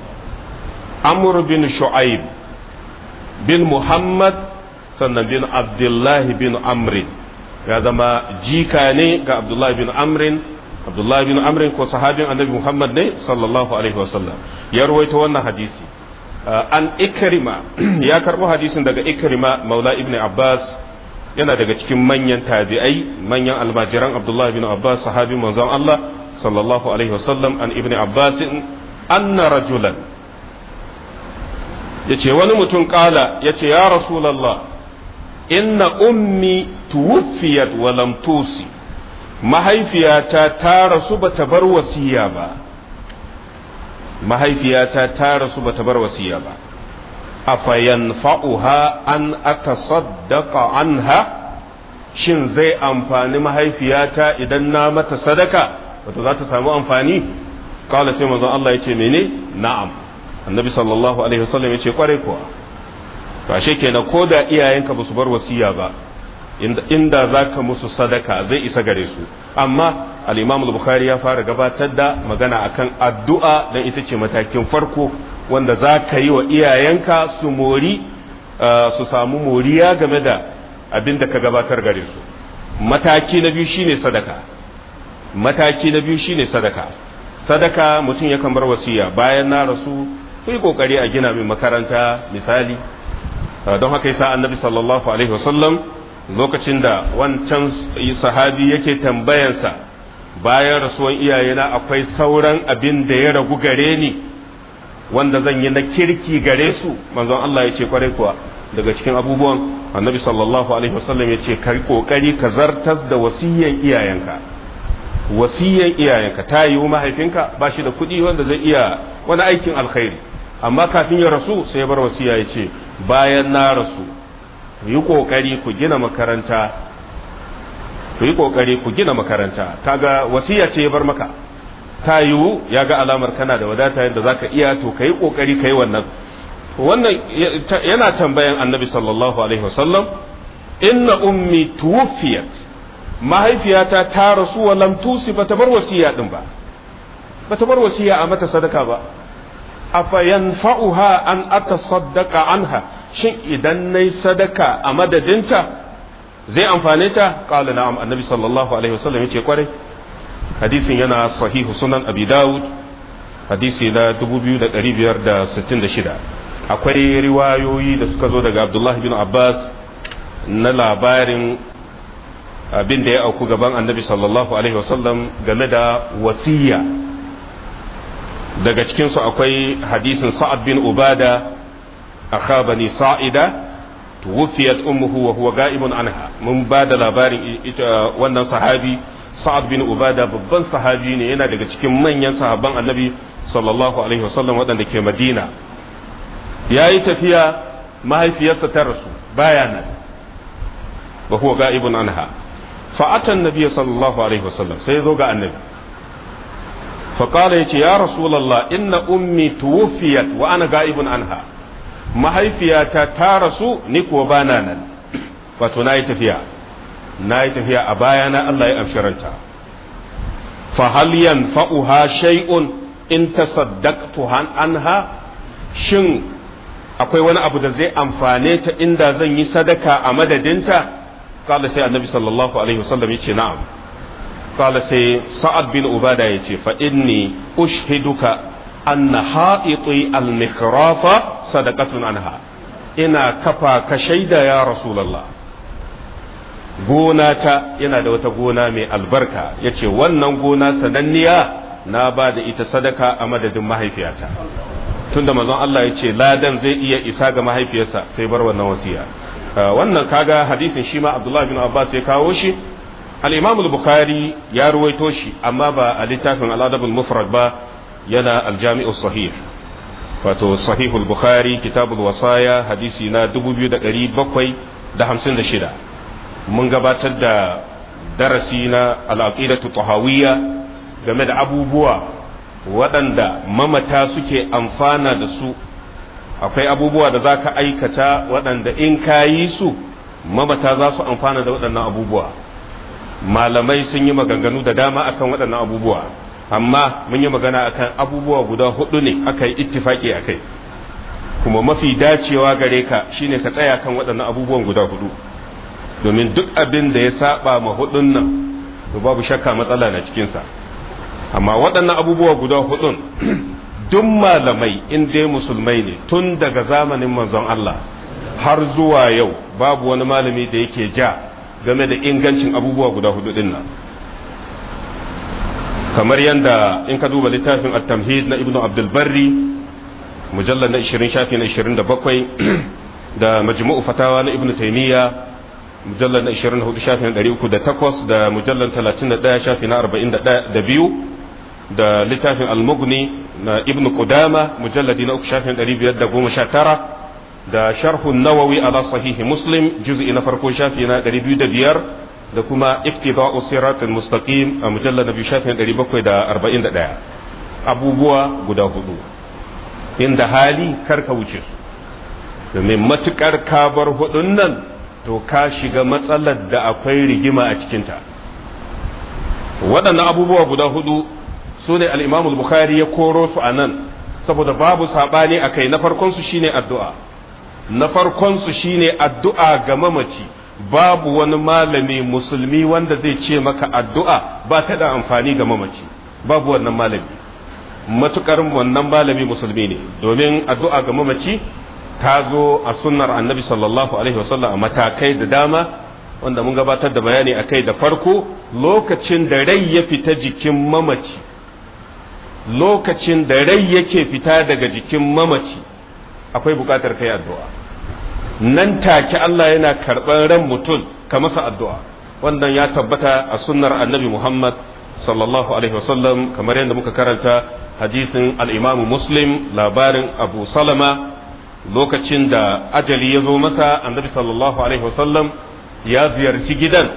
Speaker 1: amru bin shu'aib bin muhammad sannan bin abdullahi bin amrin ya zama jika ne ga abdullahi bin amrin abdullahi bin amrin ko sahabin annabi muhammad ne sallallahu alaihi wasallam ya rawaito wannan hadisi an ikrima ya karbo hadisin daga ikrima maula ibn abbas yana daga cikin manyan tabi'ai manyan almajiran abdullahi bin abbas sahabi manzon Allah sallallahu alaihi wasallam an ibn abbas anna rajulan yace wani mutum kala yace ya rasulullah inna ummi tuwfiyat wa lam tusi mahaifiyata ta rasu bata bar wasiya ba mahaifiyata ta rasu bata bar wasiya ba afayanfa'uha an atasaddaqa anha shin zai amfani mahaifiyata idan na mata sadaka wato za ta samu amfani kala sai manzon Allah yace mene na'am annabi sallallahu alaihi wasallam yace kware kuwa to ashe kenan ko da iyayenka ba su bar wasiya ba inda za ka musu sadaka zai isa gare su amma al-imam al-bukhari ya fara gabatar da magana akan addu'a dan ita ce matakin farko wanda za ka yi wa iyayenka su mori su samu moriya game da abin da ka gabatar gare su mataki na biyu shine sadaka mataki na biyu shine sadaka sadaka mutum yakan bar wasiya bayan na rasu ku yi kokari a gina min makaranta misali don haka yasa annabi sallallahu alaihi wasallam lokacin da wancan sahabi yake tambayansa bayan rasuwan iyayena akwai sauran abin da ya ragu gare ni wanda zan yi na kirki gare su manzon Allah ya ce kwarai kuwa daga cikin abubuwan annabi sallallahu alaihi wasallam ya ce ka kokari ka zartas da wasiyyan iyayenka wasiyyan iyayenka ta yi mahaifinka ba shi da kuɗi wanda zai iya wani aikin alkhairi amma kafin ya rasu sai ya bar wasiya ya ce bayan na rasu yi kokari ku gina makaranta ku yi kokari ku gina makaranta kaga wasiya ce ya bar maka ta yiwu ya ga alamar kana da wadata yadda zaka iya to kai kokari kai wannan wannan yana tambayan annabi sallallahu alaihi wasallam inna ummi tuwfiyat mahaifiyata ta rasu wa lam tusi bata bar wasiya din ba bata bar wasiya a mata sadaka ba afa yanfa'uha an atasaddaqa anha shin idan nayi sadaka a madadinta zai amfane ta qala na'am annabi sallallahu alaihi wasallam yace kwarai hadisin yana sahihu sunan abi dawud hadisi na 2566 akwai riwayoyi da suka zo daga abdullahi bin abbas na labarin abin da ya auku gaban annabi sallallahu alaihi wasallam game da wasiya daga cikinsu akwai hadisin sa'ad bin ubada akha bani sa'ida tuwfiyat ummuhu wa huwa ga'ibun anha mun ba da labarin ita wannan sahabi sa'ad bin ubada babban sahabi ne yana daga cikin manyan sahabban annabi sallallahu alaihi wasallam waɗanda ke madina ya yi tafiya mahaifiyarsa ta rasu baya nan wa huwa ga'ibun anha fa'atan nabiy sallallahu alaihi wasallam sai zo ga annabi فقال يتي يا رسول الله إن أمي توفيت وأنا غائب عنها mahaifiyata ta rasu ni kuwa bana nan wato na yi tafiya na yi tafiya a bayana Allah ya amshi ranta fa hal yanfa'uha shay'un in tasaddaqtu anha shin akwai wani abu da zai amfane ta inda zan yi sadaka a madadinta kala sai annabi sallallahu alaihi wasallam yace na'am kala sai sa'ad bin ubada yace fa inni ushhiduka anna ha'iti al-mikhrafa sadaqatun anha ina kafa ka shaida ya rasulullah gona ta yana da wata gona mai albarka yace wannan gona sananniya na ba da ita sadaka a madadin mahaifiyata tunda manzon Allah ya ce ladan zai iya isa ga mahaifiyarsa sai bar wannan wasiya wannan kaga hadisin shi ma Abdullah bin Abbas ya kawo shi al-Imam al-Bukhari ya ruwaito shi amma ba a littafin al-Adab al-Mufrad ba yana al-Jami' sahih wato sahih al-Bukhari kitab al-wasaya hadisi na 2756 mun gabatar da darasi na al-aqidatu tahawiyya game da abubuwa waɗanda mamata suke amfana da su akwai abubuwa da za ka aikata waɗanda in ka yi su mamata za su amfana da waɗannan abubuwa malamai sun yi maganganu da dama akan waɗannan abubuwa amma mun yi magana akan abubuwa guda hudu ne aka yi ittifaki a kai kuma mafi dacewa gare ka shine ka tsaya kan waɗannan abubuwan guda hudu domin duk abin da ya saba ma hudun nan to babu shakka matsala na cikinsa amma waɗannan abubuwa guda hudun duk malamai in dai musulmai ne tun daga zamanin manzon Allah har zuwa yau babu wani malami da yake ja game da ingancin abubuwa guda hudu din nan kamar yadda in ka duba littafin at-tamhid na ibnu abdul barri mujallal na 20 shafi na 27 da majmu'u fatawa na ibnu taymiya mujallal na 24 shafi na 308 da mujallal 31 shafi na 42 da littafin al-mughni na ibnu qudama mujalladi na 3 shafi na 519 da sharhu nawawi ala sahihi muslim juz'i na farko shafi na 205 da kuma iftida'u siratul mustaqim a mujallad na biyu shafin 741 abubuwa guda hudu inda hali karka wuce su domin matukar kabar hudun nan to ka shiga matsalar da akwai rigima a cikinta waɗannan abubuwa guda hudu su ne al'imamul bukhari ya koro su a nan saboda babu saɓani a kai na farkonsu shine addu'a na farkonsu shine addu'a ga mamaci babu wani malami musulmi wanda zai ce maka addu'a ba ta da amfani ga mamaci babu wannan malami matukar wannan malami musulmi ne domin addu'a ga mamaci ta zo a sunnar annabi sallallahu alaihi wasallam a matakai da dama wanda mun gabatar da bayani a kai da farko lokacin da rai ya fita jikin mamaci lokacin da rai yake fita daga jikin mamaci akwai bukatar kai addu'a nan take Allah yana karɓar ran mutum ka masa addu'a wannan ya tabbata a sunnar annabi Muhammad sallallahu alaihi wasallam kamar yadda muka karanta hadisin al'imamu muslim labarin abu salama lokacin da ajali ya zo masa annabi sallallahu alaihi wasallam ya ziyarci gidan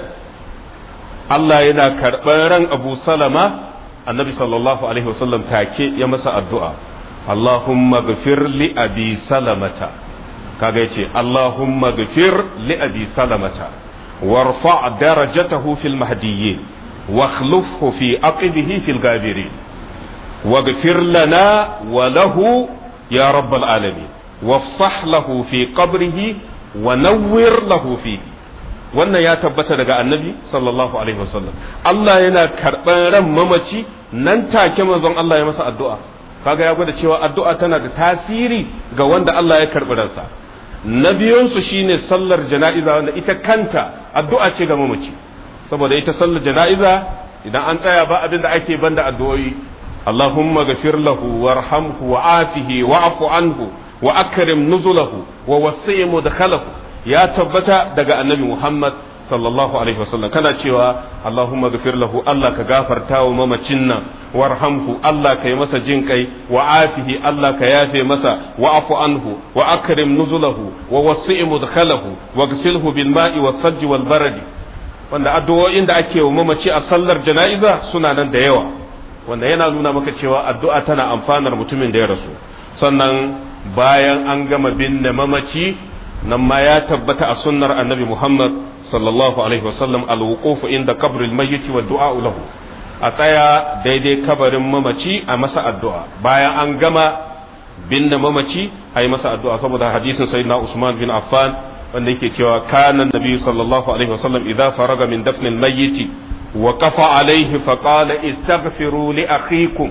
Speaker 1: Allah yana karɓar ran abu salama annabi sallallahu alaihi wasallam take ya masa addu'a Allahumma gafir li abi salamata kaga yace Allahumma ghfir li abi salamata warfa darajatahu fil mahdiyyin wakhlufhu fi aqibihi fil gabirin waghfir lana wa lahu ya rabbal alamin wafsah lahu fi qabrihi wa nawwir lahu fihi wannan ya tabbata daga annabi sallallahu alaihi wasallam Allah yana karɓar ran mamaci nan take manzon Allah ya masa addu'a kaga ya gwada cewa addu'a tana da tasiri ga wanda Allah ya karɓi ransa na biyunsu shine sallar jana'iza wanda ita kanta addu'a ce ga mamaci saboda ita sallar jana'iza idan an tsaya ba abin da ake banda addu'o'i Allahumma gafir lahu warhamhu wa afihi wa afu anhu wa akrim nuzulahu wa wasi' mudkhalahu ya tabbata daga annabi Muhammad sallallahu alaihi wasallam kana cewa Allahumma gafir lahu Allah ka gafarta wa mamacin nan warhamhu Allah ka yi masa jin kai wa afihi Allah ka yafe masa wa afu anhu wa akrim nuzulahu wa wasi' mudkhalahu wa gsilhu bil ma'i was sajj wal barad wanda addu'o'in da ake wa mamaci a sallar jana'iza suna nan da yawa wanda yana nuna maka cewa addu'a tana amfanar mutumin da ya rasu sannan bayan an gama binne mamaci nan ma ya tabbata a sunnar annabi Muhammad sallallahu alaihi wasallam alwuqufu inda kabril mayyit wa du'a lahu a tsaya daidai kabarin mamaci a masa addu'a bayan an gama binne mamaci a yi masa addu'a saboda hadisin sayyidina Usman bin Affan wanda yake cewa kana nabi sallallahu alaihi wasallam idza faraga min dafnil mayyit wa qafa alaihi fa qala istaghfiru li akhikum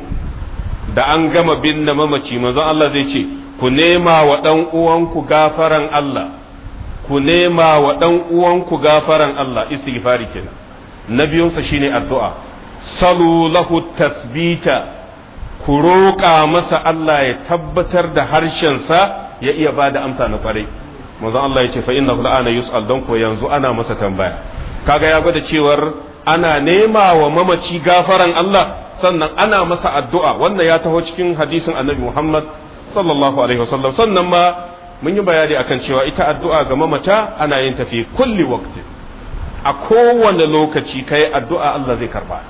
Speaker 1: da an gama binne mamaci manzon Allah zai ce ku nema wa dan uwanku gafaran Allah ku nema wa ɗan uwanku gafaran Allah istighfari kenan na biyunsa shine addu'a salu lahu tasbita ku roƙa masa Allah ya tabbatar da harshensa ya iya ba da amsa na kwarai manzon Allah ya ce fa innahu la'ana yus'al don ko yanzu ana masa tambaya kaga ya gwada cewar ana nema wa mamaci gafaran Allah sannan ana masa addu'a wannan ya taho cikin hadisin annabi Muhammad sallallahu alaihi wasallam sannan ma mun yi bayani akan cewa ita addu'a ga mamata ana yin tafi kulli waqti a kowane lokaci kai addu'a Allah zai karba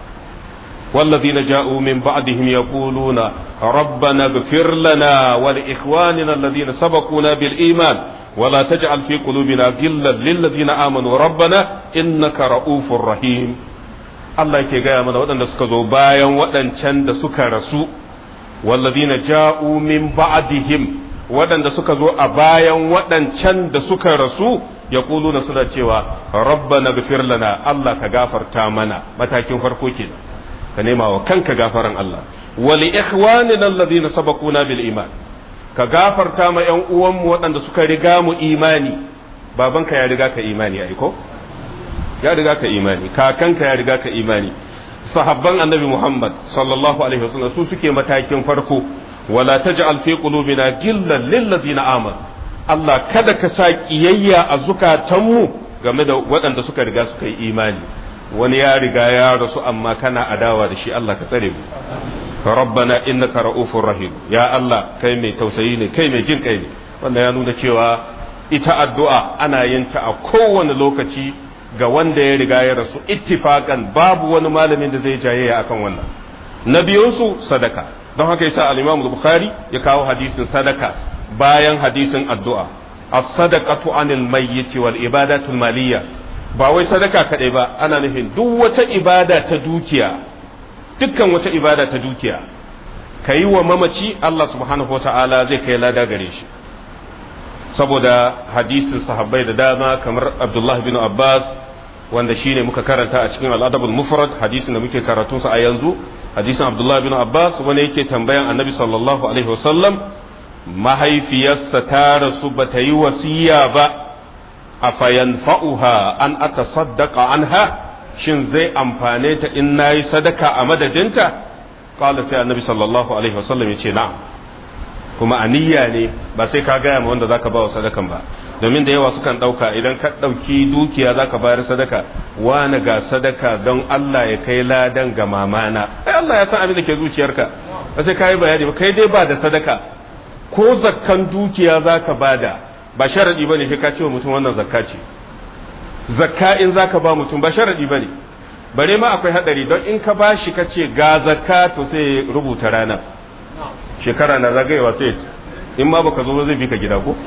Speaker 1: والذين جاءوا من بعدهم يقولون ربنا اغفر لنا ولإخواننا الذين سبقونا بالإيمان ولا تجعل في قلوبنا غلا للذين آمنوا ربنا إنك رؤوف رحيم Allah yake gaya mana waɗanda suka zo bayan waɗancan da suka rasu wallazina ja'u min ba'dihim waɗanda suka zo a bayan waɗancan da suka rasu ya na suna cewa rabbana gafir lana Allah ka gafarta mana matakin farko kenan ka nema wa kanka gafaran Allah wa li ikhwanina alladhina sabaquna bil iman ka gafarta ma yan uwanmu waɗanda suka riga mu imani babanka ya riga ka imani ai ko ya riga ka imani kakanka ya riga ka imani sahabban annabi Muhammad sallallahu alaihi wasallam su suke matakin farko wala taj'al fi qulubina gillan lil ladina amanu Allah kada ka sa kiyayya a zukatanmu game da waɗanda suka riga suka yi imani wani ya riga ya rasu amma kana adawa da shi Allah ka tsare mu rabbana innaka ra'ufur rahim ya Allah kai mai tausayi ne kai mai jin kai ne wanda ya nuna cewa ita addu'a ana yin ta a kowane lokaci ga wanda ya riga ya rasu ittifakan babu wani malamin da zai jayayya akan wannan na biyunsu sadaka don haka yasa al-Imam Bukhari ya kawo hadisin sadaka bayan hadisin addu'a as-sadaqatu anil mayyit wal ibadatul maliyya ba wai sadaka kadai ba ana nufin duk wata ibada ta dukiya dukkan wata ibada ta dukiya kayi wa mamaci Allah subhanahu wata'ala zai kai lada gare shi saboda hadisin sahabbai da dama kamar Abdullah bin Abbas wanda shine muka karanta a cikin al-adabul mufrad hadisin da muke karatunsa a yanzu hadisin Abdullah bin Abbas wanda yake tambayan Annabi sallallahu alaihi wasallam mahaifiyarsa ta rasu ba ta yi wasiya ba a fayanfa'uha an aka saddaka anha shin zai amfane ta in na yi sadaka a madadinta kala sai annabi sallallahu alaihi wasallam ya ce na'am kuma aniyya ne ba sai ka gaya ma wanda zaka ba wa sadakan ba domin da yawa sukan ɗauka idan ka ɗauki dukiya zaka bayar sadaka wani ga sadaka don Allah ya kai ladan ga mamana ai Allah ya san abin da ke zuciyarka ba sai ka yi bayani ba kai dai ba da sadaka ko zakkan dukiya za ka bada ba sharadi ba ne sai ka ce wa mutum wannan zakka ce zakka in za ka ba mutum ba sharadi ba ne bare ma akwai hadari don in ka ba shi ka ce ga zakka to sai rubuta rana shekara na zagayewa sai in ma baka zo ba zai bi ka gida ko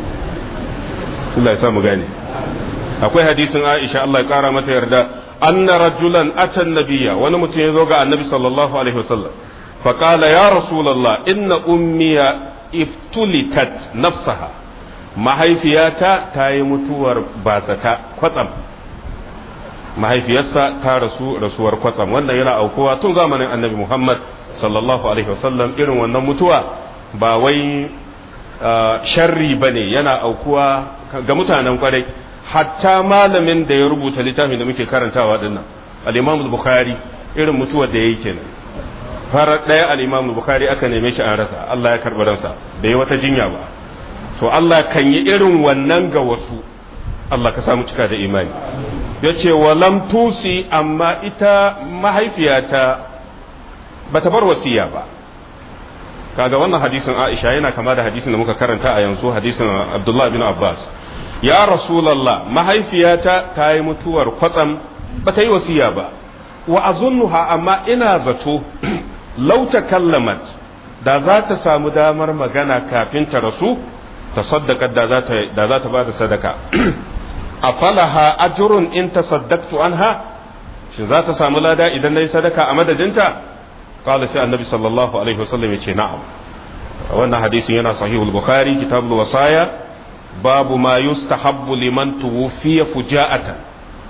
Speaker 1: Allah ya sa mu gane akwai hadisin Aisha Allah ya kara mata yarda anna rajulan atan nabiyya wani mutum ya zo ga annabi sallallahu alaihi wasallam فقال يا رسول الله إن أمي iftulitat nafsaha mahaifiyata ta yi mutuwar bazata kwatsam mahaifiyarsa ta rasu rasuwar kwatsam wannan yana aukuwa tun zamanin annabi muhammad sallallahu alaihi wasallam irin wannan mutuwa ba wai sharri ba ne yana aukuwa ga mutanen kwarai hatta malamin da ya rubuta littafin da muke karantawa dinnan al-imam bukhari irin mutuwar da ya yi kenan farar ɗaya al'imamu bukari aka neme shi an rasa Allah ya karɓi ransa bai wata jinya ba to Allah kan yi irin wannan ga wasu Allah ka samu cika da imani ya ce walam tusi amma ita mahaifiyata ba ta bar wasiya ba kaga wannan hadisin Aisha yana kama da hadisin da muka karanta a yanzu hadisin Abdullah bin Abbas ya Rasulallah mahaifiyata ta yi mutuwar kwatsam ba ta yi wasiya ba wa azunnuha amma ina zato lau kallamat da za ta samu damar magana kafin ta rasu ta saddaka da za ta da za ta bada sadaka afalaha ajrun in tasaddaqtu anha shin za ta samu lada idan nayi sadaka a madadinta qala sai annabi sallallahu alaihi wasallam yace na'am wannan hadisin yana sahihul bukhari kitabul wasaya babu ma yustahabbu liman tuwfiya fuja'atan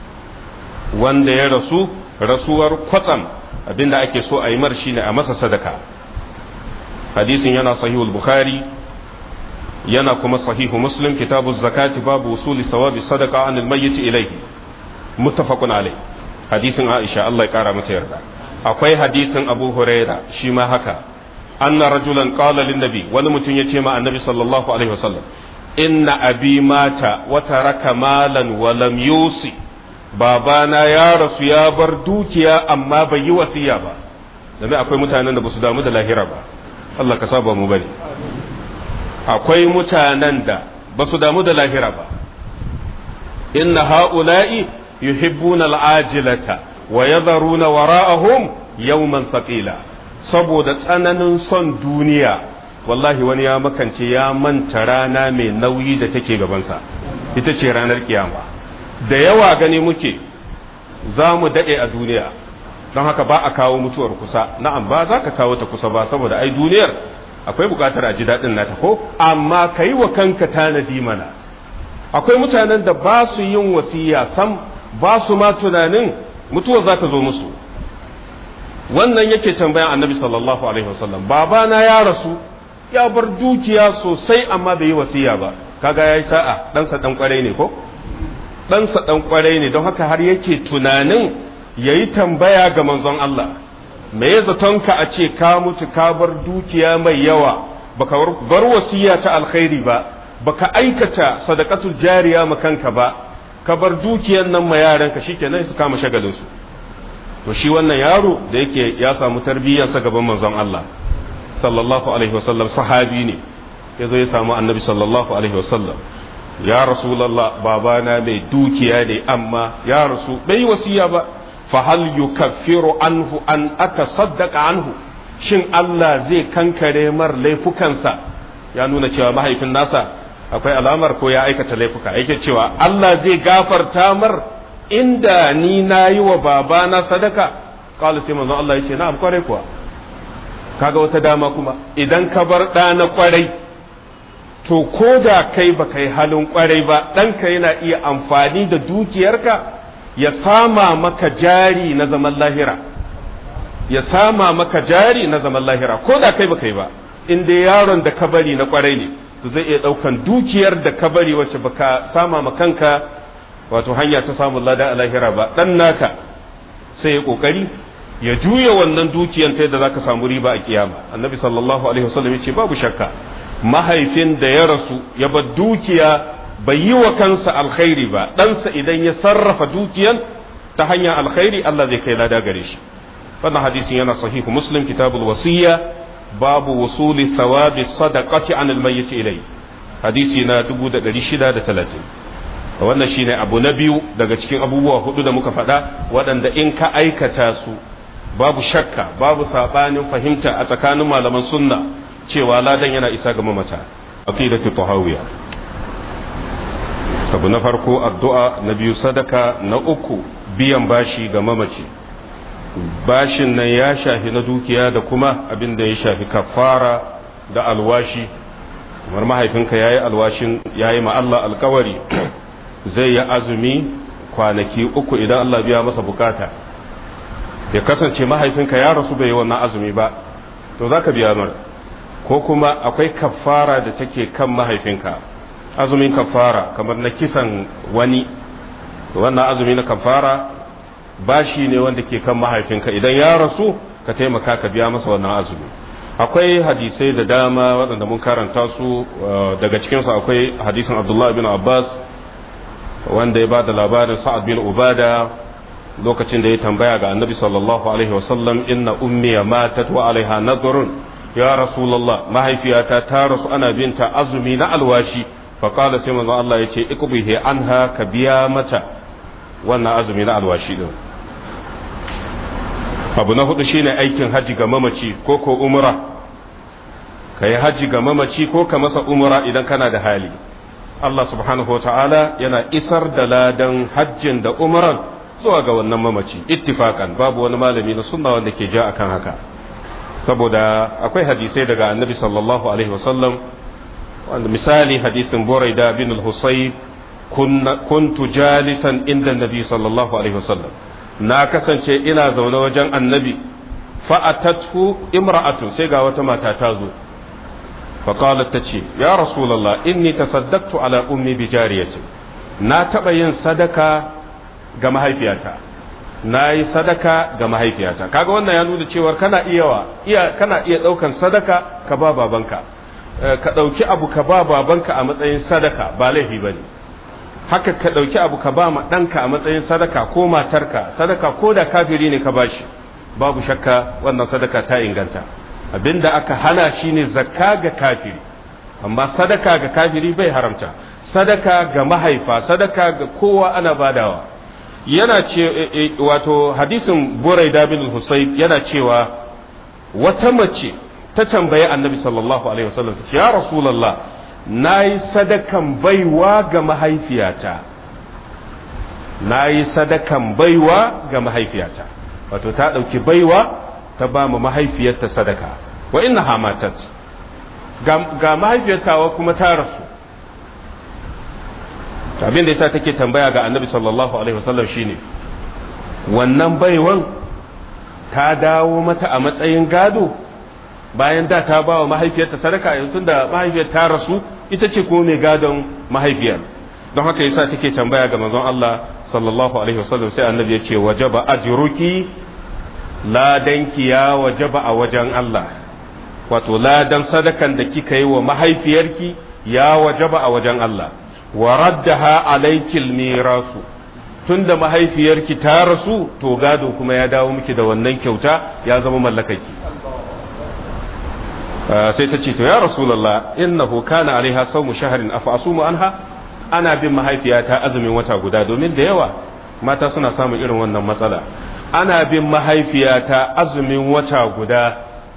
Speaker 1: wanda ya rasu rasuwar kwatsam abinda ake so a yi mar shine a masa sadaka hadisin yana sahihul bukhari yana kuma sahihu muslim kitabu zakati babu usuli sawabi sadaka anil mayyit ilayhi muttafaqun alai hadisin aisha Allah ya kara mata yarda akwai hadisin abu huraira shi ma haka anna rajulan qala lin nabi wani mutum ya ce ma annabi sallallahu alaihi wasallam inna abi mata wa taraka malan wa lam yusi babana ya rasu ya bar dukiya amma bai yi wasiya ba domin akwai mutanen da ba su damu da lahira ba Allah ka saba mu bane akwai mutanen da ba su damu da lahira ba inna ha'ula'i yuhibbuna al'ajilata wa yadharuna wara'ahum yawman thaqila saboda tsananin son duniya wallahi wani ya makance ya manta rana mai nauyi da take gabansa ita ce ranar kiyama da yawa gani muke za mu daɗe a duniya don haka ba a kawo mutuwar kusa na'am ba za ka kawo ta kusa ba saboda ai duniyar akwai buƙatar a ji daɗin nata ko amma ka yi wa kanka tanadi mana akwai mutanen da ba su yin wasiya sam ba su ma tunanin mutuwar za ta zo musu wannan yake tambayan annabi sallallahu alaihi wasallam babana ya rasu ya bar dukiya sosai amma bai yi wasiya ba kaga yayi sa'a ɗansa ɗan kwarai ne ko ɗansa ɗan kwarai ne don haka har yake tunanin yayi tambaya ga manzon Allah me ya zatonka a ce ka mutu ka bar dukiya mai yawa baka bar wasiya ta alkhairi ba baka aikata sadaqatul jariya ma kanka ba ka bar dukiyan nan ma yaranka shikenan su kama shagalin su to shi wannan yaro da yake ya samu tarbiyyarsa gaban manzon Allah sallallahu alaihi wasallam sahabi ne ya zo ya samu annabi sallallahu alaihi wasallam ya rasulallah babana mai dukiya ne amma ya rasu bai wasiya ba fa hal yukaffiru anhu an atasaddaqa anhu shin Allah zai kankare mar laifukansa ya nuna cewa mahaifin nasa akwai alamar ko ya aikata laifuka yake cewa Allah zai gafarta mar inda ni na yi wa babana sadaka kala sai manzon Allah ya ce na'am kwarai kuwa kaga wata dama kuma idan ka bar ɗa na kwarai to ko da kai ba kai halin kwarai ba ɗanka yana iya amfani da dukiyarka ya sama maka jari na zaman lahira ya sama maka jari na zaman lahira ko da kai ba kai ba in dai yaron da ka bari na kwarai ne to zai iya ɗaukan dukiyar da ka bari wacce baka sama ma kanka wato hanya ta samun lada a lahira ba ɗan naka sai ya ƙoƙari ya juya wannan dukiyan ta yadda zaka samu riba a kiyama annabi sallallahu alaihi wasallam ya ce babu shakka mahaifin da ya rasu ya bar dukiya bai yi wa kansa alkhairi ba ɗansa idan ya sarrafa dukiyan ta hanyar alkhairi Allah zai kai lada gare shi wannan hadisin yana sahihu muslim kitabul wasiyya babu wusuli thawabi sadaqati an almayyit ilay hadisi na 1630 wannan shine abu na biyu daga cikin abubuwa hudu da muka faɗa waɗanda in ka aikata su babu shakka babu saɓanin fahimta a tsakanin malaman sunna cewa ladan yana isa ga mamata aqidatu tahawiyya abu na farko addu'a na biyu sadaka na uku biyan bashi ga mamaci bashin nan ya shafi na dukiya da kuma abin da ya shafi kafara da alwashi kamar mahaifinka yayi alwashin yayi ma Allah alkawari zai yi azumi kwanaki uku idan Allah biya masa bukata ya kasance mahaifinka ya rasu bai yi wannan azumi ba to za ka biya mar ko kuma akwai kafara da take kan mahaifinka azumin kafara kamar na kisan wani wannan azumi na kafara bashi ne wanda ke kan mahaifinka idan ya rasu ka taimaka ka biya masa wannan azumi akwai hadisai da dama waɗanda mun karanta su daga cikinsu akwai hadisin abdullahi bin abbas wanda ya ba da labarin sa'ad bin ubada lokacin da ya tambaya ga annabi sallallahu alaihi wasallam inna ummiya matat wa alaiha nadrun ya rasulullah mahaifiyata ta rasu ana binta azumi na alwashi fa qala sai manzo Allah yace ikbihi anha ka biya mata wannan azumi na alwashi din abu na hudu shine aikin haji ga mamaci ko ko umra kai haji ga mamaci ko ka masa umra idan kana da hali Allah subhanahu wa ta'ala yana isar da ladan hajjin da umran zuwa ga wannan mamaci ittifakan babu wani malami na sunna wanda ke ja akan haka saboda akwai hadisai daga annabi sallallahu alaihi wasallam wanda misali hadisin buraida bin al-husayb kuntu jalisan inda nabi sallallahu alaihi wasallam na kasance ina zaune wajen annabi fa'atathu imra'atun sai ga wata mata ta zo فقالت تشي يا رسول الله إني تصدقت على أمي بجارية na taɓa yin sadaka ga mahaifiyata na yi sadaka ga mahaifiyata kaga wannan ya nuna cewa kana iya iya kana iya ɗaukan sadaka ka ba babanka ka ɗauki abu ka ba babanka a matsayin sadaka ba laifi ba ne haka ka ɗauki abu ka ba ma ɗanka a matsayin sadaka ko matarka sadaka ko da kafiri ne ka bashi babu shakka wannan sadaka ta inganta abinda aka hana shine zakka ga kafiri amma sadaka ga kafiri bai haramta sadaka ga mahaifa sadaka ga kowa ana badawa yana ce wato hadisin buraida bin husayb yana cewa wata mace ta tambayi annabi sallallahu alaihi wasallam ya rasulullah nayi sadakan baiwa ga mahaifiyata nayi sadakan baiwa ga mahaifiyata wato ta dauki baiwa ta ba mu mahaifiyarta sadaka wa inna hamatat ga mahaifiyartawa kuma ta rasu abin da yasa take tambaya ga annabi sallallahu alaihi wasallam shine wannan baiwan ta dawo mata a matsayin gado bayan da ta ba wa mahaifiyarta sadaka yanzu da mahaifiyar ta rasu ita ce ko mai gadon mahaifiyar don haka yasa take tambaya ga manzon Allah sallallahu alaihi wasallam sai annabi ya ce wajaba ajruki ladanki ya wajaba a wajen Allah wato ladan sadakan da kika yi wa mahaifiyarki ya wajaba a wajen Allah wa raddaha alaikil mirasu tunda mahaifiyarki ta rasu to gado kuma ya dawo miki da wannan kyauta ya zama mallakaki sai ta ce to ya rasulullah innahu kana alaiha sawmu shahrin afa asumu anha ana bin mahaifiyata azumin wata guda domin da yawa mata suna samun irin wannan matsala ana bin mahaifiyata azumin wata guda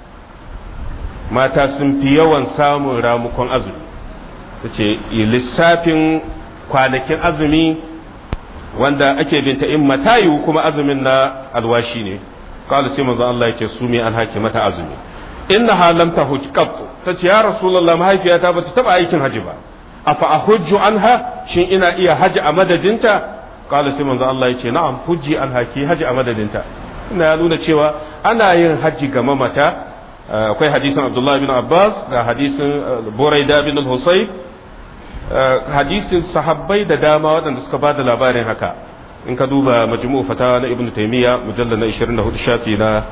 Speaker 1: mata sun fi yawan samun ramukon azumi ta ce lissafin kwanakin azumi wanda ake binta in matayu kuma azumin na alwashi ne kawai sai manzo Allah yake su an haki mata azumi inna halam ta hujqat ta ce ya rasulullah mahaifiyata ba ta taba aikin haji ba afa ahujju anha shin ina iya haji a madadinta kala sai manzo Allah yace na'am hujji anha ki haji a madadinta ina ya nuna cewa ana yin haji ga mamata akwai hadisin Abdullah bin Abbas da hadisin Buraida bin al-Husayb hadisin sahabbai da dama waɗanda suka bada labarin haka in ka duba majmu'u fatawa na Ibn Taymiyyah mujallal na 24 shafi na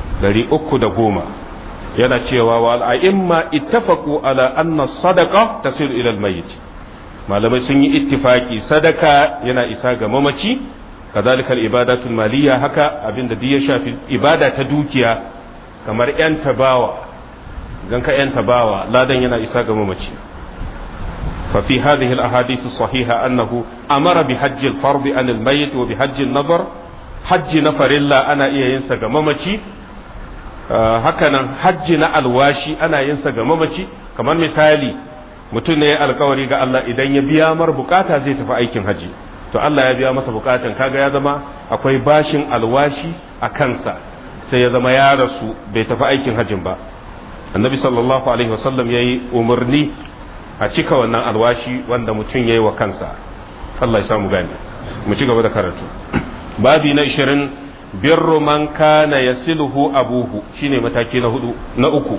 Speaker 1: 310 yana cewa wa al'imma ittafaqu ala anna sadaqa tasil ila al-mayyit malamai sun yi ittifaki sadaka yana isa ga mamaci kadhalika al-ibadatul maliyya haka abinda duk ya shafi ibada ta dukiya kamar yan tabawa gan ka yan tabawa ladan yana isa ga mamaci fa fi hadhihi al-ahadith as-sahiha annahu amara bi hajj al-fard an al-mayyit wa bi hajj an-nazar hajji na farilla ana iya yin sa ga mamaci hakanan hajji na alwashi ana yin sa ga mamaci kamar misali mutum ne ya alkawari ga Allah idan ya biya mar bukata zai tafi aikin haji to Allah ya biya masa bukatan kaga ya zama akwai bashin alwashi a kansa sai ya zama ya rasu bai tafi aikin hajin ba annabi sallallahu alaihi wasallam yayi umarni a cika wannan alwashi wanda mutum yayi wa kansa Allah ya samu gani mu ci gaba da karatu babi na 20 birru man kana yasiluhu abuhu shine mataki na hudu na uku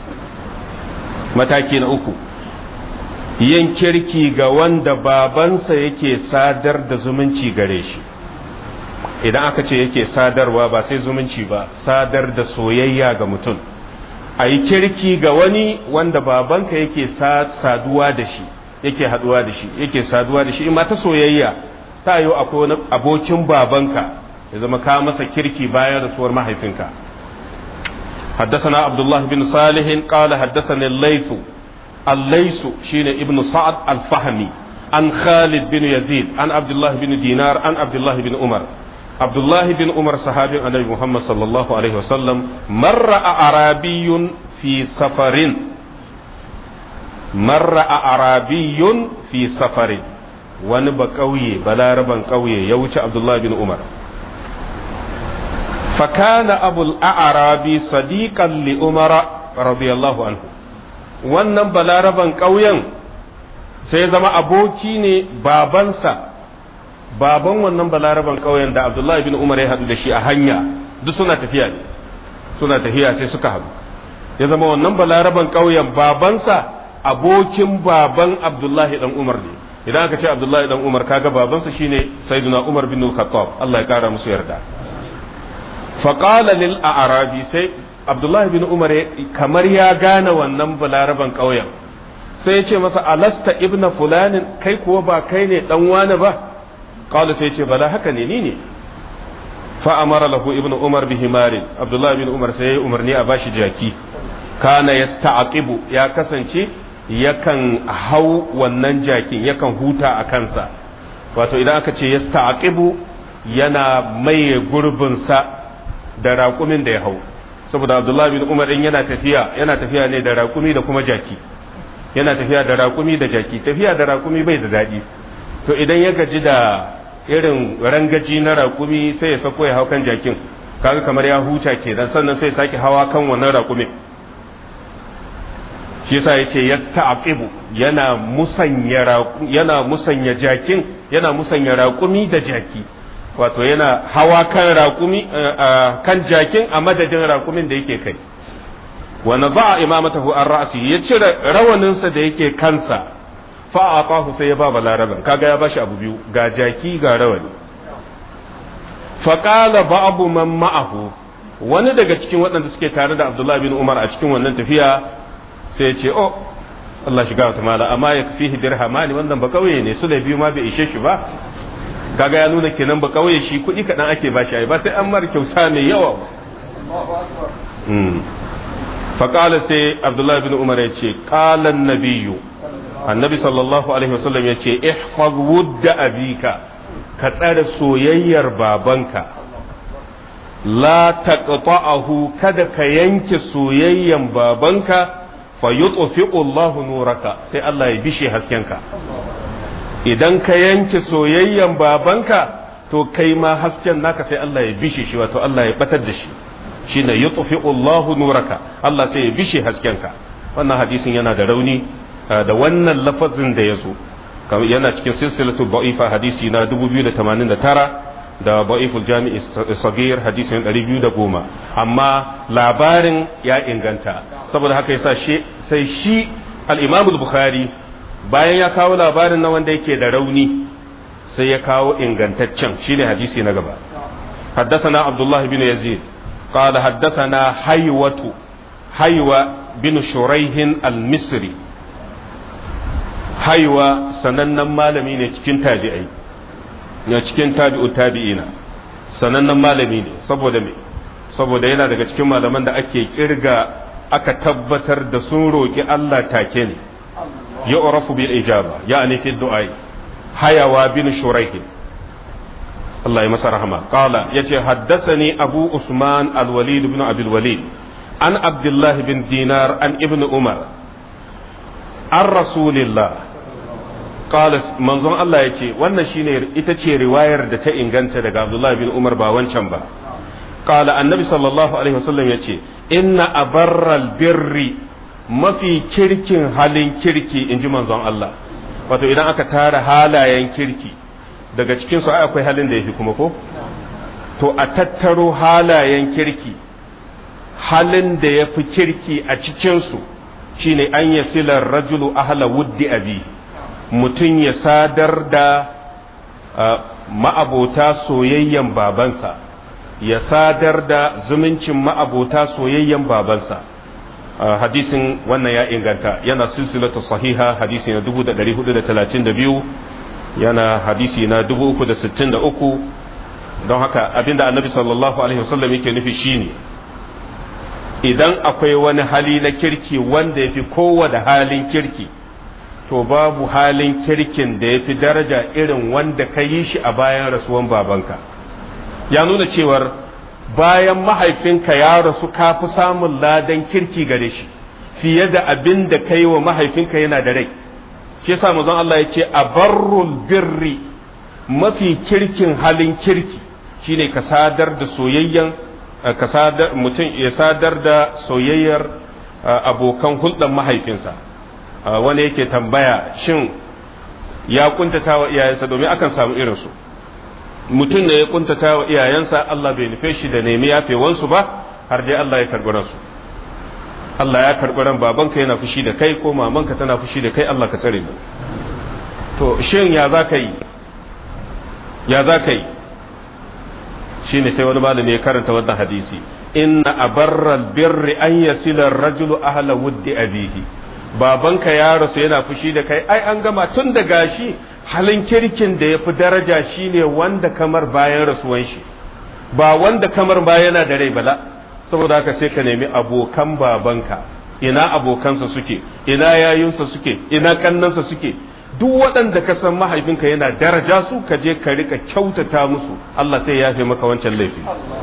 Speaker 1: mataki na uku yin kirki ga wanda babansa yake sadar da zumunci gare shi idan aka ce yake sadarwa ba sai zumunci ba sadar da soyayya ga mutum a yi kirki ga wani wanda babanka yake saduwa da shi yake haduwa da shi yake saduwa da shi in ma ta soyayya ta yi akwai wani abokin babanka ya zama ka masa kirki bayan rasuwar mahaifinka حدثنا عبد الله بن صالح قال حدثني الليث الليث شين ابن سعد الفهمي عن خالد بن يزيد عن عبد الله بن دينار عن عبد الله بن عمر عبد الله بن عمر صحابي النبي محمد صلى الله عليه وسلم مر أعرابي في سفر مر أعرابي في سفر wani ba ƙauye balaraban ƙauye ya wuce abdullahi bin umar fakana abul a'arabi sadiqan li umara radiyallahu anhu wannan balaraban ƙauyen sai ya zama aboki ne babansa baban wannan balaraban ƙauyen da abdullahi bin umar ya haɗu da shi a hanya duk suna tafiya ne suna tafiya sai suka haɗu ya zama wannan balaraban ƙauyen babansa abokin baban abdullahi dan umar ne idan aka ce abdullahi dan umar kaga babansa shine sayyiduna umar bin khattab Allah ya kara musu yarda faqala lil a'rabi sai abdullahi bin umar kamar ya gane wannan balaraban ƙauyen sai ya ce masa alasta ibna fulanin kai kuwa ba kai ne dan wani ba qala sai ya ce bala haka ne ni ne fa amara lahu ibnu umar bi himarin abdullahi bin umar sai ya umarni a bashi jaki kana yasta'qibu ya kasance yakan hau wannan jakin yakan huta a kansa wato idan aka ce yasta'qibu yana maye gurbinsa da raƙumin da ya hau saboda abdullahi bin umar din yana tafiya yana tafiya ne da raƙumi da kuma jaki yana tafiya da raƙumi da jaki tafiya da raƙumi bai da daɗi to idan ya gaji da irin rangaji na raƙumi sai ya sako ya hau kan jakin kaga kamar ya huta kenan sannan sai ya sake hawa kan wannan raƙumin shi yasa yace yasta'qibu yana musanya yana musanya jakin yana musanya raƙumi da jaki wato yana hawa kan raƙumi kan jakin a madadin raƙumin da yake kai wa naza'a imamatahu an ra'si ya cire rawaninsa da yake kansa fa aqahu sai ya ba balaraban kaga ya bashi abu biyu ga jaki ga rawani fa qala ba'du man ma'ahu wani daga cikin waɗanda suke tare da Abdullah bin Umar a cikin wannan tafiya sai ya ce oh Allah shiga wata mala amma ya fihi dirhamani wannan ba kauye ne su da biyu ma bai ishe shi ba kaga ya nuna kenan ba kauye shi kuɗi kaɗan ake bashi ai ba sai an mara kyauta mai yawa faƙala sai abdullahi bin umar ya ce ƙalan nabiyu annabi sallallahu alaihi wasallam ya ce ihfaz wudda abika ka tsare soyayyar babanka la taqta'ahu kada ka yanke soyayyan babanka fa yutfi'u Allahu nuraka sai Allah ya bishe haskenka idan ka yanke soyayyan babanka to kai ma hasken naka sai Allah ya bishe shi wato Allah ya batar da shi shine yutfi'u Allahu nuraka Allah sai ya bishe haskenka wannan hadisin yana da rauni da wannan lafazin da yazo yana cikin silsilatu da'ifa hadisi na 2089 da da'iful jami'i sagir hadisin 210 amma labarin ya inganta saboda haka yasa shi sai shi al-Imam al-Bukhari bayan ya kawo labarin na wanda yake da rauni sai ya kawo ingantaccen shine hadisi na gaba حدثنا عبد الله بن يزيد قال حدثنا حيوة حيوة بن شريح المصري حيوة سنن مالمي ne cikin tabi'ai ne cikin tabi'u tabi'ina sanannen malami ne saboda me saboda yana daga cikin malaman da ake kirga aka tabbatar da sun roki Allah take ne yu'rafu bil ijaba ya'ni fi du'ai hayawa bin shuraih Allah ya masa rahama qala yace haddathani abu usman al-walid ibn abi al-walid an abdullah bin dinar an ibn umar an rasulillah qala manzon Allah yace wannan shine ita ce riwayar da ta inganta daga abdullah bin umar ba wancan ba qala annabi sallallahu alaihi wasallam yace inna abarral birri mafi kirkin halin kirki inji manzon Allah wato idan aka tara halayen kirki daga cikin su akwai halin da yafi kuma ko to a tattaro halayen kirki halin da yafi kirki a cikin su shine an yasila rajulu ahla wuddi abi mutum ya sadar da ma'abota soyayyen babansa ya sadar da zumuncin ma'abota soyayyen babansa hadisin wannan ya inganta yana silsilatu sahiha hadisi na 1432 yana hadisi na 363 don haka abinda annabi sallallahu alaihi wasallam yake nufi shine idan akwai wani hali na kirki wanda ya fi kowane halin kirki to babu halin kirkin da ya fi daraja irin wanda ka yi shi a bayan rasuwan babanka ya nuna cewar bayan mahaifinka ya rasu ka fi samun ladan kirki gare shi fiye da abin da ka yi wa mahaifinka yana da rai shi yasa manzon Allah ya ce a barrul birri mafi kirkin halin kirki shine ka sadar da soyayyan ka sadar mutum ya sadar da soyayyar abokan hulɗar mahaifinsa wani yake tambaya shin ya kuntata wa iyayensa domin akan samu irinsu mutum ne ya kuntata wa iyayensa Allah bai nufe shi da nemi yafewansu ba har dai Allah ya karɓi ransu Allah ya karɓi ran babanka yana fushi da kai ko mamanka tana fushi da kai Allah ka tsare mu to shin ya za ka yi ya za ka yi shine sai wani malami ya karanta wannan hadisi inna abarral birri an yasila rajulu ahla wuddi abihi babanka ya rasu yana fushi da kai ai an gama tun da gashi halin kirkin da ya fi daraja shine wanda kamar bayan rasuwan shi ba wanda kamar ba yana da rai bala saboda haka sai ka nemi abokan babanka ina abokansa suke ina yayunsa suke ina kannansa suke duk waɗanda ka san mahaifinka yana daraja su ka je ka rika kyautata musu Allah sai ya yafe maka wancan laifi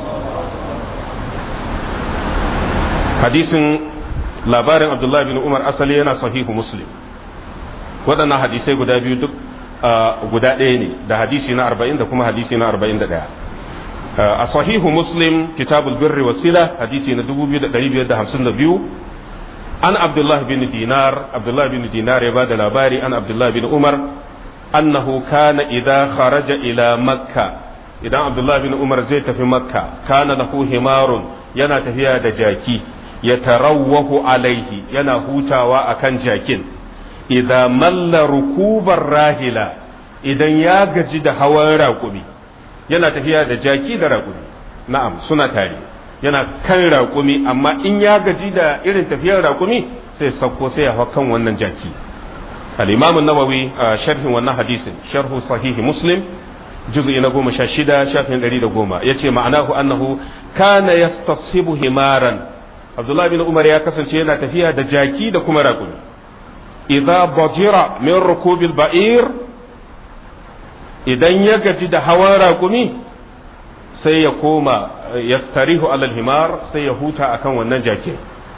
Speaker 1: hadisin labarin abdullahi bin umar asali yana sahihu muslim waɗannan hadisai guda biyu duk guda ɗaya ne da hadisi na arba'in da kuma hadisi na arba'in da ɗaya a sahihu muslim kitabul birri wasila hadisi na dubu biyu da ɗari biyar da hamsin da biyu an abdullah bin dinar abdullah bin dinar ya ba da labari an abdullah bin umar annahu kana idza kharaja ila makka idan abdullahi bin umar zai tafi makka kana lahu himarun yana tafiya da jaki ya tarawwahu alaihi yana hutawa akan jakin idan malla rukubar rahila idan ya gaji da hawan raƙumi yana tafiya da jaki da raƙumi na'am suna tare yana kan raƙumi amma in ya gaji da irin tafiyar raƙumi sai sauko sai ya hau kan wannan jaki al-imam an-nawawi a sharhin wannan hadisin sharhu sahihi muslim juz'i na goma sha shida shafin ɗari da goma ya ce ma'anahu annahu kana yastasibu himaran abdullahi bin umar ya kasance yana tafiya da jaki da kuma raƙumi idza bajira min rukubil ba'ir idan ya gaji da hawan raƙumi sai ya koma yastarihu alal himar sai ya huta akan wannan jakin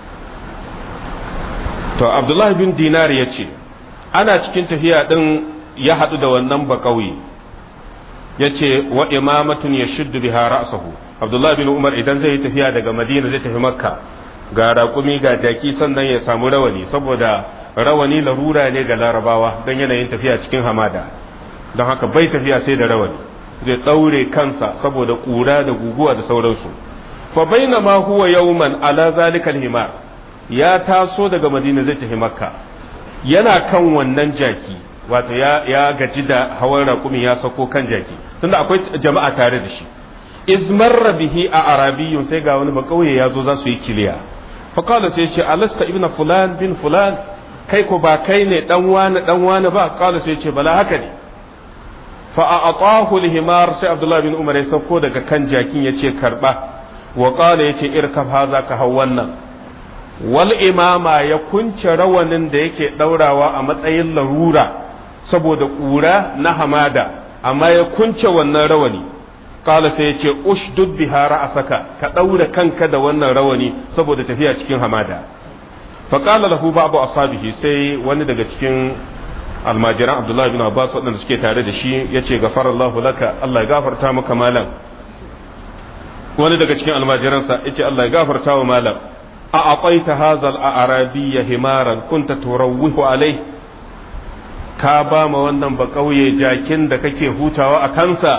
Speaker 1: to abdullahi bin dinar ya ce ana cikin tafiya din ya haɗu da wannan baƙauye ya ce wa imamatun ya shuddu biha ra'sahu abdullahi bin umar idan zai yi tafiya daga madina zai tafi makka ga raƙumi ga jaki sannan ya samu rawani saboda rawani larura ne ga larabawa don yanayin tafiya cikin hamada don haka bai tafiya sai da rawani zai ɗaure kansa saboda ƙura da guguwa da sauransu fa baina ma huwa yawman ala zalikal himar ya taso daga madina zai tafi makka yana kan wannan jaki wato ya, ya gaji da hawan raƙumi ya sako kan jaki tunda akwai jama'a tare da shi izmarra bihi a arabiyyun sai ga wani bakauye ya zo za su yi kiliya fa qala sai ce alasta ibnu fulan bin fulan kai ko ba kai ne dan wani dan wani ba qala sai ce bala haka ne fa a'atahu al-himar sai abdullahi bin umar ya sauko daga kan jakin yace karba wa qala yace irkab haza ka hau wannan wal imama ya kunce rawanin da yake daurawa a matsayin larura saboda ƙura na hamada amma ya kunce wannan rawani kala sai ya ce ushdud biha ra'asaka ka daura kanka da wannan rawani saboda tafiya cikin hamada fa qala lahu ba'du ashabihi sai wani daga cikin almajiran abdullahi bin abbas waɗanda suke tare da shi yace gafarallahu laka Allah ya gafarta maka malam wani daga cikin almajiransa yace Allah ya gafarta wa malam a aqaita hadha al-arabiyya himaran kunta turawwihu alayhi ka ba ma wannan ba ƙauye jakin da kake hutawa a kansa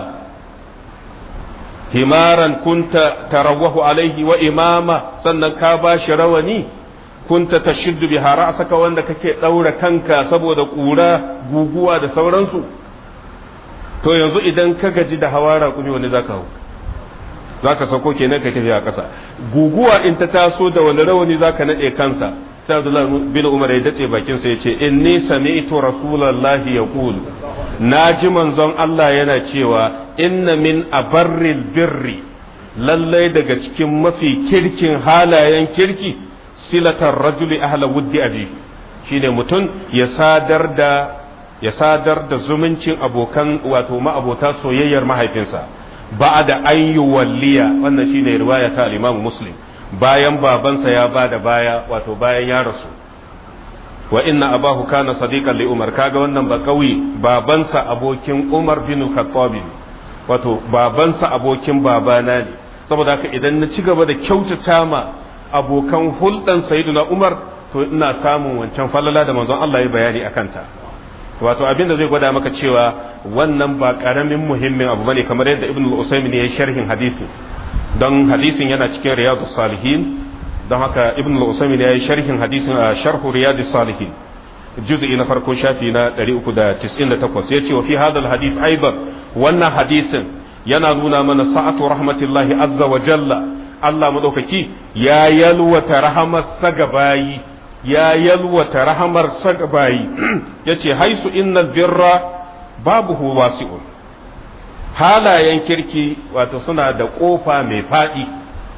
Speaker 1: himaran kunta tarawwahu alaihi wa imama sannan ka ba shi rawani kunta tashiddu biha ra'saka wanda kake daura kanka saboda ƙura guguwa da sauransu to yanzu idan ka gaji da hawa raƙumi wani zaka hau zaka sauko kenan ka tafi a ƙasa guguwa in ta taso da wani rawani zaka nade kansa sai Abdullah bin Umar ya dace bakin sa yace inni sami'tu rasulullahi yaqulu naji manzon Allah yana cewa inna min abarril birri lallai daga cikin mafi kirkin halayen kirki silatar rajuli ahla wuddi abi shine mutum ya sadar da ya sadar da zumuncin abokan wato ma'abota soyayyar mahaifinsa ba'da an yuwalliya wannan shine riwaya ta al-Imam Muslim bayan babansa ya ba da baya wato bayan ya rasu wa inna abahu kana sadiqan li umar kaga wannan ba kauye babansa abokin umar bin khattab wato babansa abokin babana ne saboda haka idan na ci gaba da kyautata ma abokan hulɗan sayyiduna umar to ina samun wancan falala da manzon Allah ya bayani akan ta wato abin da zai gwada maka cewa wannan ba karamin muhimmin abu bane kamar yadda ibnu al-usaymin ya yi sharhin hadisi don hadisin yana cikin riyadu salihin don haka ibn al-usaymin ya yi sharhin hadisin a sharhu riyadu salihin juz'i na farko shafi na 398 yace wa fi hadha al-hadith aidan wannan hadisin yana nuna mana sa'atu rahmatillahi azza wa jalla Allah madaukaki ya yalwata rahamar sagabayi ya yalwata rahamar sagabayi yace haisu innal birra babuhu wasi'un halayen kirki wato suna da ƙofa mai faɗi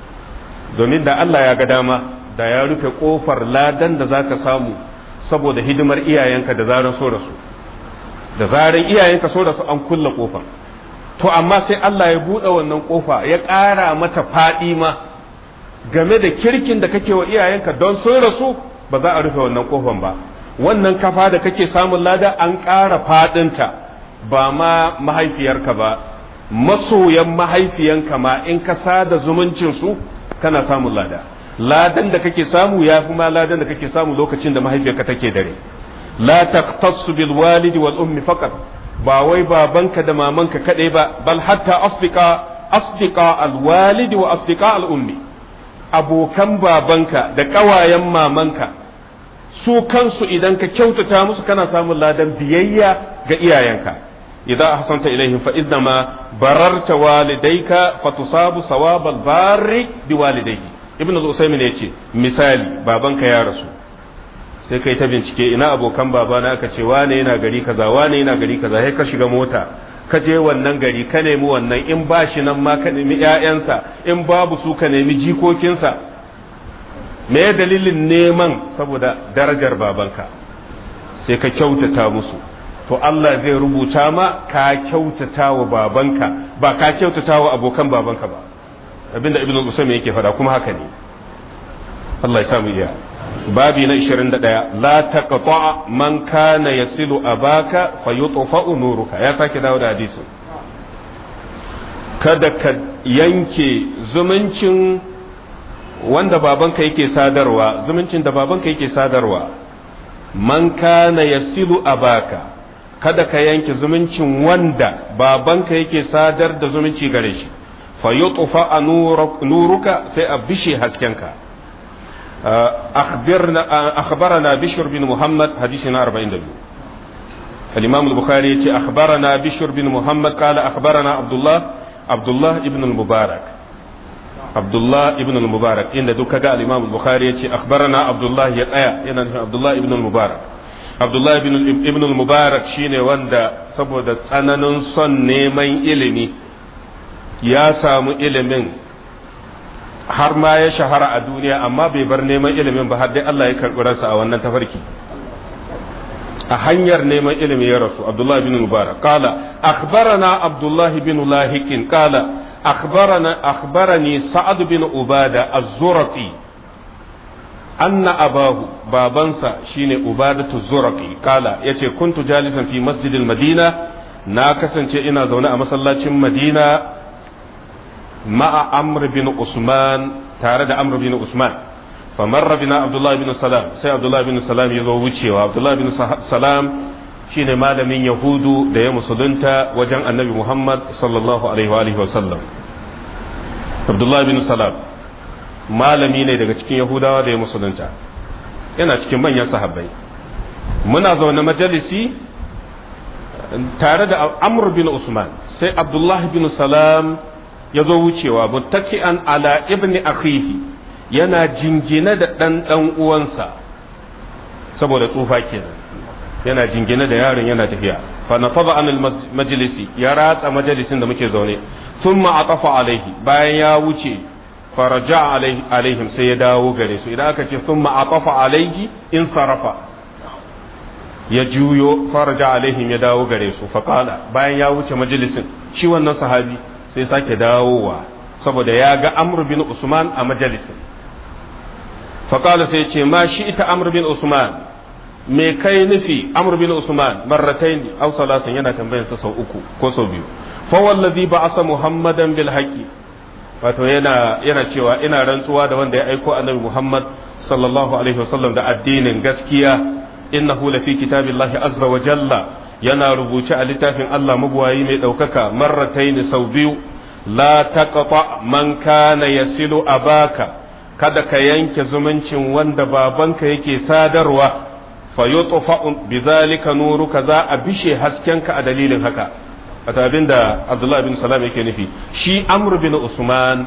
Speaker 1: domin da Allah ya ga dama da ya rufe ƙofar ladan da za ka samu saboda hidimar iyayenka da zaran so da su da zaran iyayenka so da su an kulle ƙofar to amma sai Allah ya buɗe wannan ƙofa ya ƙara mata faɗi ma game da kirkin da kake wa iyayenka don sun rasu ba za a rufe wannan ƙofan ba wannan kafa da kake samun lada an ƙara faɗinta ba ma mahaifiyarka ba masoyan mahaifiyanka ma in ka sada zumuncin su kana samun lada ladan da kake samu ya fi ma ladan da kake samu lokacin da mahaifiyarka take dare la taqtassu bil walidi wal ummi faqat ba wai babanka da mamanka kadai ba bal hatta asdiqa asdiqa alwalidi wa asdiqa al'ummi abokan babanka da ƙawayen mamanka su kansu idan ka kyautata musu kana samun ladan biyayya ga iyayenka idza ahsanta ilaihim fa innama bararta walidayka fatusabu sawabal barri biwalidayhi ibn al-usaymin yace misali babanka ya rasu sai kai ta bincike ina abokan babana aka ce wane yana gari kaza wane yana gari kaza sai ka shiga mota ka je wannan gari ka nemi wannan in ba shi nan ma ka nemi ƴaƴansa in babu su ka nemi jikokinsa me dalilin neman saboda darajar babanka sai ka kyautata musu to Allah zai rubuta ma ka kyautata wa babanka ba ka kyautata wa abokan babanka ba abinda ibn al-usaymi yake fada kuma haka ne Allah ya samu iya babi na 21 la taqta man kana yasilu abaka fayutfa nuruka ya sake dawo da hadisin kada ka yanke zumuncin wanda babanka yake sadarwa zumuncin da babanka yake sadarwa man kana yasilu abaka kada ka yanke zumuncin wanda babanka yake sadar da zumunci gare shi fa yutfa nuruka sai a bishe haskenka akhbirna akhbarana bishr bin muhammad hadisina 42 الإمام البخاري يتي أخبرنا بشر بن محمد قال أخبرنا عبد الله عبد الله ابن المبارك عبد الله ابن المبارك إن دوكا قال الإمام البخاري يتي أخبرنا عبد الله يتأيى إن عبد الله ابن المبارك عبد الله ابن ابن المبارك شيني وندا saboda tsananin son neman ilimi ya samu ilimin har ma ya shahara a duniya amma bai bar neman ilimin ba har dai Allah ya karɓi ransa a wannan tafarki a hanyar neman ilimi ya rasu Abdullah bin Mubarak qala akhbarana Abdullah bin Lahikin qala akhbarana akhbarani Sa'ad bin Ubada az-Zurqi anna abahu babansa shine Ubadatu Zurqi qala yace kuntu jalisan fi masjidil Madina na kasance ina zaune a masallacin Madina ma'a Amr bin Usman tare da Amr bin Usman فمر بنا عبد الله بن سلام سي عبد الله بن سلام يزو wucewa عبد الله بن سلام shine malamin yahudu da ya musulunta wajen annabi muhammad sallallahu alaihi wa alihi wasallam abdullahi bin salam malami ne daga cikin yahudawa da ya musulunta yana cikin manyan sahabbai muna zaune majalisi tare da amr bin usman sai abdullahi bin salam ya zo wucewa muttaki'an ala ibni akhihi yana jingine da ɗan ɗan uwansa saboda tsufa kenan yana jingine da yaron yana tafiya fa nafada an majalisi ya ratsa majalisin da muke zaune thumma atafa alaihi bayan ya wuce faraja alaihim sai ya dawo gare su idan aka ce thumma atafa alaihi in sarafa ya juyo faraja alaihim ya dawo gare su fa bayan ya wuce majalisin shi wannan sahabi sai sake dawowa saboda ya ga amr bin usman a majalisin faƙala sai ce ma shi ita amr bin usman me kai nufi amr bin usman marratain aw salasan yana tambayan sa sau uku ko sau biyu fa wallazi ba'asa muhammadan bil haqqi wato yana yana cewa ina rantsuwa da wanda ya aiko annabi muhammad sallallahu alaihi wasallam da addinin gaskiya innahu la fi kitabillahi azza wa jalla yana rubuce a littafin Allah mabuwayi mai ɗaukaka marratain sau biyu la taqta man kana yasilu abaka kada ka yanke zumuncin wanda babanka yake sadarwa fa yutfa bizalika nuruka za a bishe haskenka a dalilin haka wata abinda Abdullah bin Salam yake nufi shi Amr bin Usman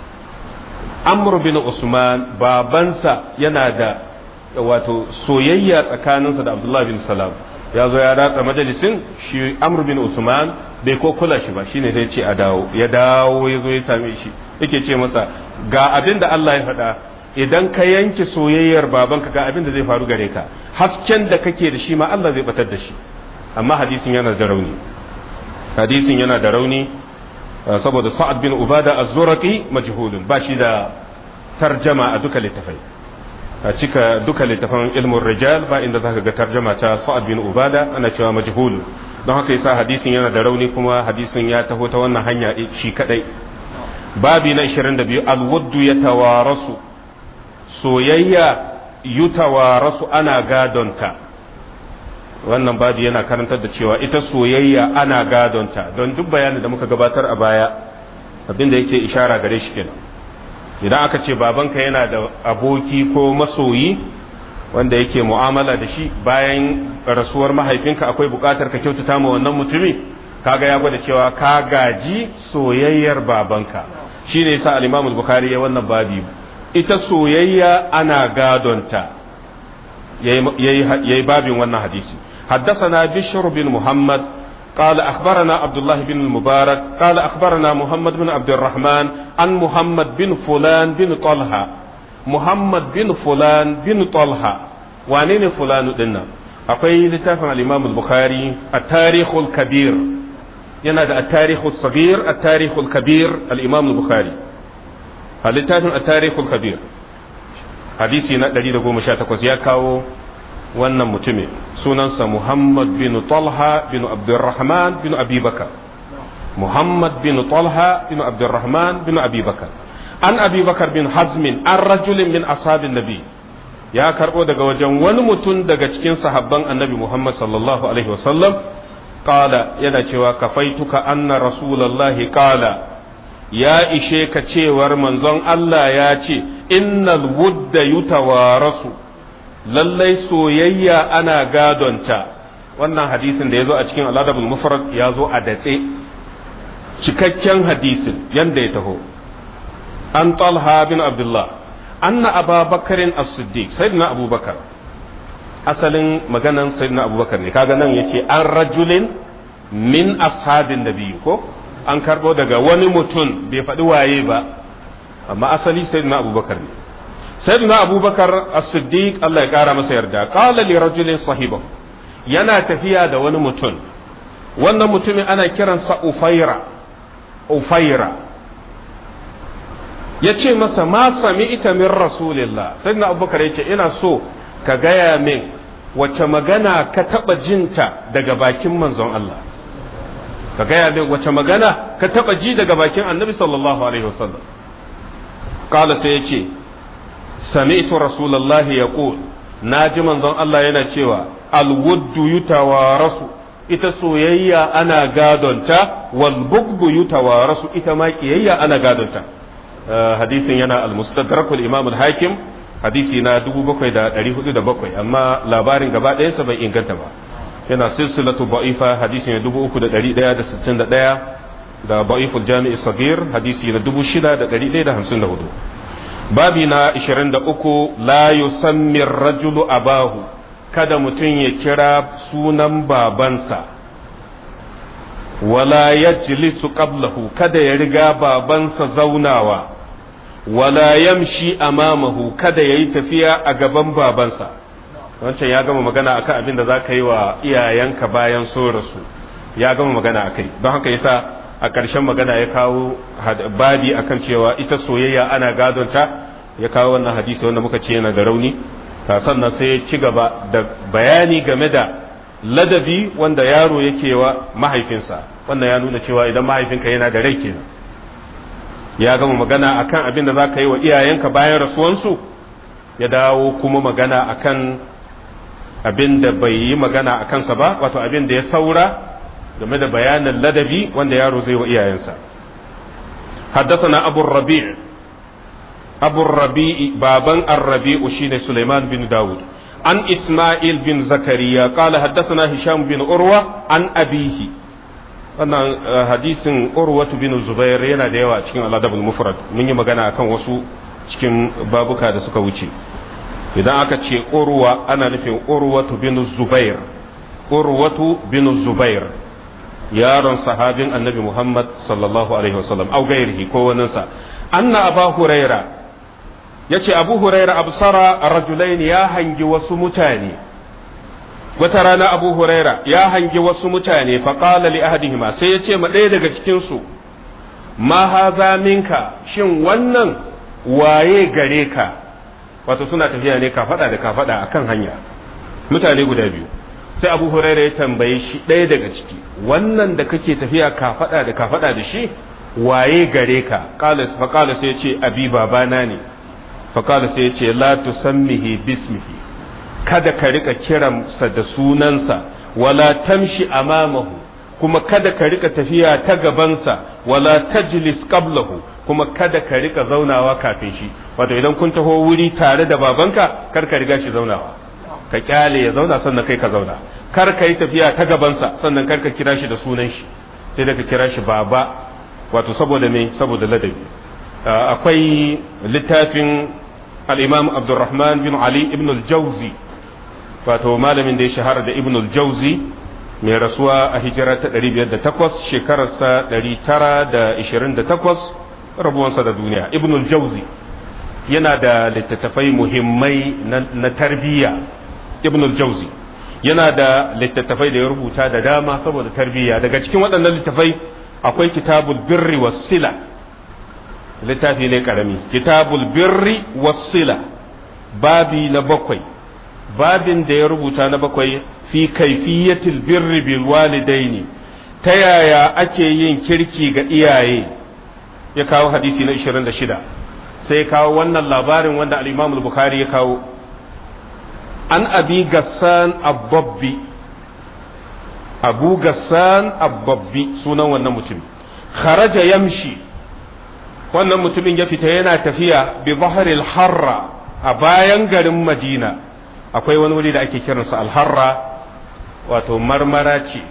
Speaker 1: Amr bin Usman babansa yana da wato soyayya tsakaninsa da Abdullah bin Salam ya zo ya ratsa majalisin shi Amr bin Usman bai ko kula shi ba shine zai ce a dawo ya dawo ya zo ya same shi yake ce masa ga abin da Allah ya faɗa idan ka yanke soyayyar babanka ga abin da zai faru gare ka hasken da kake da shi ma Allah zai batar da shi amma hadisin yana da rauni hadisin yana da rauni saboda Sa'ad bin Ubada az-Zuraqi majhulun ba shi da tarjama a duka littafai a cika duka littafan ilmin rijal ba inda zaka ga tarjama ta Sa'ad bin Ubada ana cewa majhulun don haka yasa hadisin yana da rauni kuma hadisin ya taho ta wannan hanya shi kadai babi na 22 alwaddu ya tawarasu soyayya yutawarasu ana gadonta wannan babu yana karantar da cewa ita soyayya ana gadonta don duk bayanin da muka gabatar a baya abinda yake ishara gare shi kenan idan aka ce babanka yana da aboki ko masoyi wanda yake mu'amala da shi bayan rasuwar mahaifinka akwai bukatar ka kyautata ma wannan mutumi kaga ya gwada cewa ka gaji soyayyar babanka shine yasa al-Imam al-Bukhari ya wannan babi ita soyayya ana gadonta yayi babin wannan hadisi حدثنا بشر بن محمد قال أخبرنا عبد الله بن المبارك قال أخبرنا محمد بن عبد الرحمن عن محمد بن فلان بن طلحة محمد بن فلان بن طلحة وانين فلان دنا أقول لتافع الإمام البخاري التاريخ الكبير ينادى التاريخ الصغير التاريخ الكبير الإمام البخاري لتافع التاريخ الكبير حديثي دليل قوم شاتكوز يا كاو wannan mutumin sunansa Muhammad bin Talha bin Abdurrahman bin Abi Bakar Muhammad bin Talha bin Abdurrahman bin Abi Bakar an Abi Bakar bin Hazmin an rajulin min ashabin Nabi ya karbo daga wajen wani mutum daga cikin sahabban Annabi Muhammad sallallahu alaihi wasallam qala yana cewa kafaituka anna rasulullahi qala ya ishe ka cewar manzon Allah ya ce innal wudda yutawarasu lallai soyayya ana gadonta wannan hadisin da ya zo a cikin aladabul mufrad ya zo a datse cikakken hadisin yanda ya taho an talha bin abdullah anna ababakarin as-siddiq sayyidina abubakar asalin maganan sayyidina abubakar ne kaga nan yace an rajulin min ashabin nabiyyi ko an karbo daga wani mutum bai faɗi waye ba amma asali sayyidina abubakar ne sayyidina abubakar as-siddiq Allah ya kara masa yarda qala li rajulin sahibahu yana tafiya da wani mutum wannan mutumin ana kiransa ufaira ufaira ya ce masa ma sami ita min rasulillah sayyidina abubakar ya ce ina so ka gaya min wace magana ka taɓa jinta daga bakin manzon Allah ka gaya min wace magana ka taɓa ji daga bakin annabi sallallahu alaihi wasallam kala sai ya ce sami'tu rasulullahi yaqul naji manzon Allah yana cewa alwuddu yutawarasu ita soyayya ana gadonta wal bugdu yutawarasu ita ma kiyayya ana gadonta hadisin yana al-mustadrak al-imam al-hakim hadisi na 7407 amma labarin gaba ɗayansa bai inganta ba yana silsilatu ba'ifa hadisi na 3161 da ba'iful jami'i sagir hadisi na 6154 babi na 23 la yusammi rajulu abahu kada mutum ya kira sunan babansa wala yajlisu qablahu kada ya riga babansa zaunawa wala yamshi amamahu kada ya yi tafiya a gaban babansa wancan ya gama magana akan abin da za ka yi wa iyayenka bayan so rasu ya gama magana akai don haka yasa a ƙarshen magana ya kawo babi akan cewa ita soyayya ana gadonta ya kawo wannan hadisi wanda muka ce yana da rauni sannan sai ya ci gaba da bayani game da ladabi wanda yaro yake wa mahaifinsa wannan ya nuna cewa idan mahaifinka yana da rai kenan ya gama magana akan abin da za ka yi wa iyayenka bayan rasuwansu ya dawo kuma magana akan abin da bai yi magana a kansa ba wato abin da ya saura game da bayanin ladabi wanda yaro zai wa iyayensa حدثنا أبو الربيع أبو الربيع بابا الربيع شين سليمان بن داود عن إسماعيل بن زكريا قال حدثنا هشام بن أروى عن أبيه wannan hadisin urwatu bin zubair yana da yawa cikin aladabul mufrad mun yi magana akan wasu cikin babuka da suka wuce idan aka ce urwa ana nufin urwatu bin zubair urwatu bin zubair yaron sahabin annabi muhammad sallallahu alaihi wasallam au gairihi ko waninsa anna aba huraira yace abu huraira absara rajulaini ya hangi wasu mutane wata rana abu huraira ya hangi wasu mutane faƙala li ahadihima sai ya ce ma ɗaya daga cikinsu ma haza minka shin wannan waye gare ka wato suna tafiya ne kafaɗa da kafaɗa a kan hanya mutane guda biyu sai abu huraira ya tambaye shi ɗaya daga ciki wannan da kake tafiya kafaɗa da kafaɗa da shi waye gare ka faƙala sai ya ce abi babana ne faƙala sai ya ce la tusammihi bismihi kada ka rika kiransa da sunansa wala tamshi amamahu kuma kada ka rika tafiya ta gabansa wala tajlis qablahu kuma kada ka rika zaunawa kafin shi wato idan kun taho wuri tare da babanka kar ka riga shi zaunawa ka kyale ya zauna sannan kai ka zauna kar ka yi tafiya ta gabansa sannan kar ka kira shi da sunan shi sai da ka kira shi baba wato saboda me saboda ladabi akwai littafin al-imam abdurrahman bin ali ibn al-jawzi wato malamin da ya shahara da ibn al-jawzi mai rasuwa a hijira ta 508 shekararsa 928 rabuwansa da duniya ibn al-jawzi yana da littattafai muhimmai na tarbiyya ibn al-jawzi yana da littattafai da ya rubuta da dama saboda tarbiyya daga cikin waɗannan littattafai akwai kitabul birri wasila littafi ne karami kitabul birri wasila babi na bakwai babin da ya rubuta na bakwai fi kaifiyatil birri bil walidaini ta yaya ake yin kirki ga iyaye ya kawo hadisi na 26 sai kawo wannan labarin wanda al-Imam al-Bukhari ya kawo an abi gassan abbabbi abu gassan abbabbi sunan wannan mutum kharaja yamshi wannan mutumin ya fita yana tafiya bi zahril harra a bayan garin madina akwai wani wuri da ake kiransa alharra wato marmara ce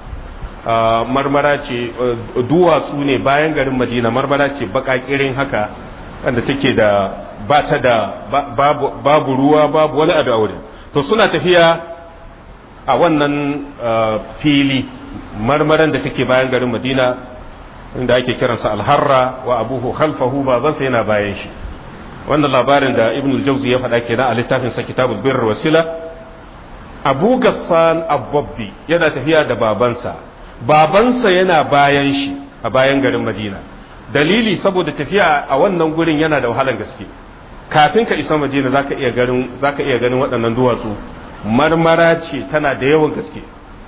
Speaker 1: marmara ce duwatsu ne bayan garin madina marmara ce bakakirin haka wanda take da ba ta da babu ruwa babu wani abu a wurin to suna tafiya a wannan fili marmaran da take bayan garin madina inda ake kiransa alharra wa abuhu khalfahu babansa yana bayan shi wannan labarin da ibn al-jawzi ya faɗa kenan a littafin sa kitabul birr wasila abu gassan abbabbi yana tafiya da babansa babansa yana bayan shi a bayan garin madina dalili saboda tafiya a wannan gurin yana da wahalar gaske kafin ka isa madina zaka iya ganin zaka iya ganin waɗannan duwatsu marmara ce tana da yawan gaske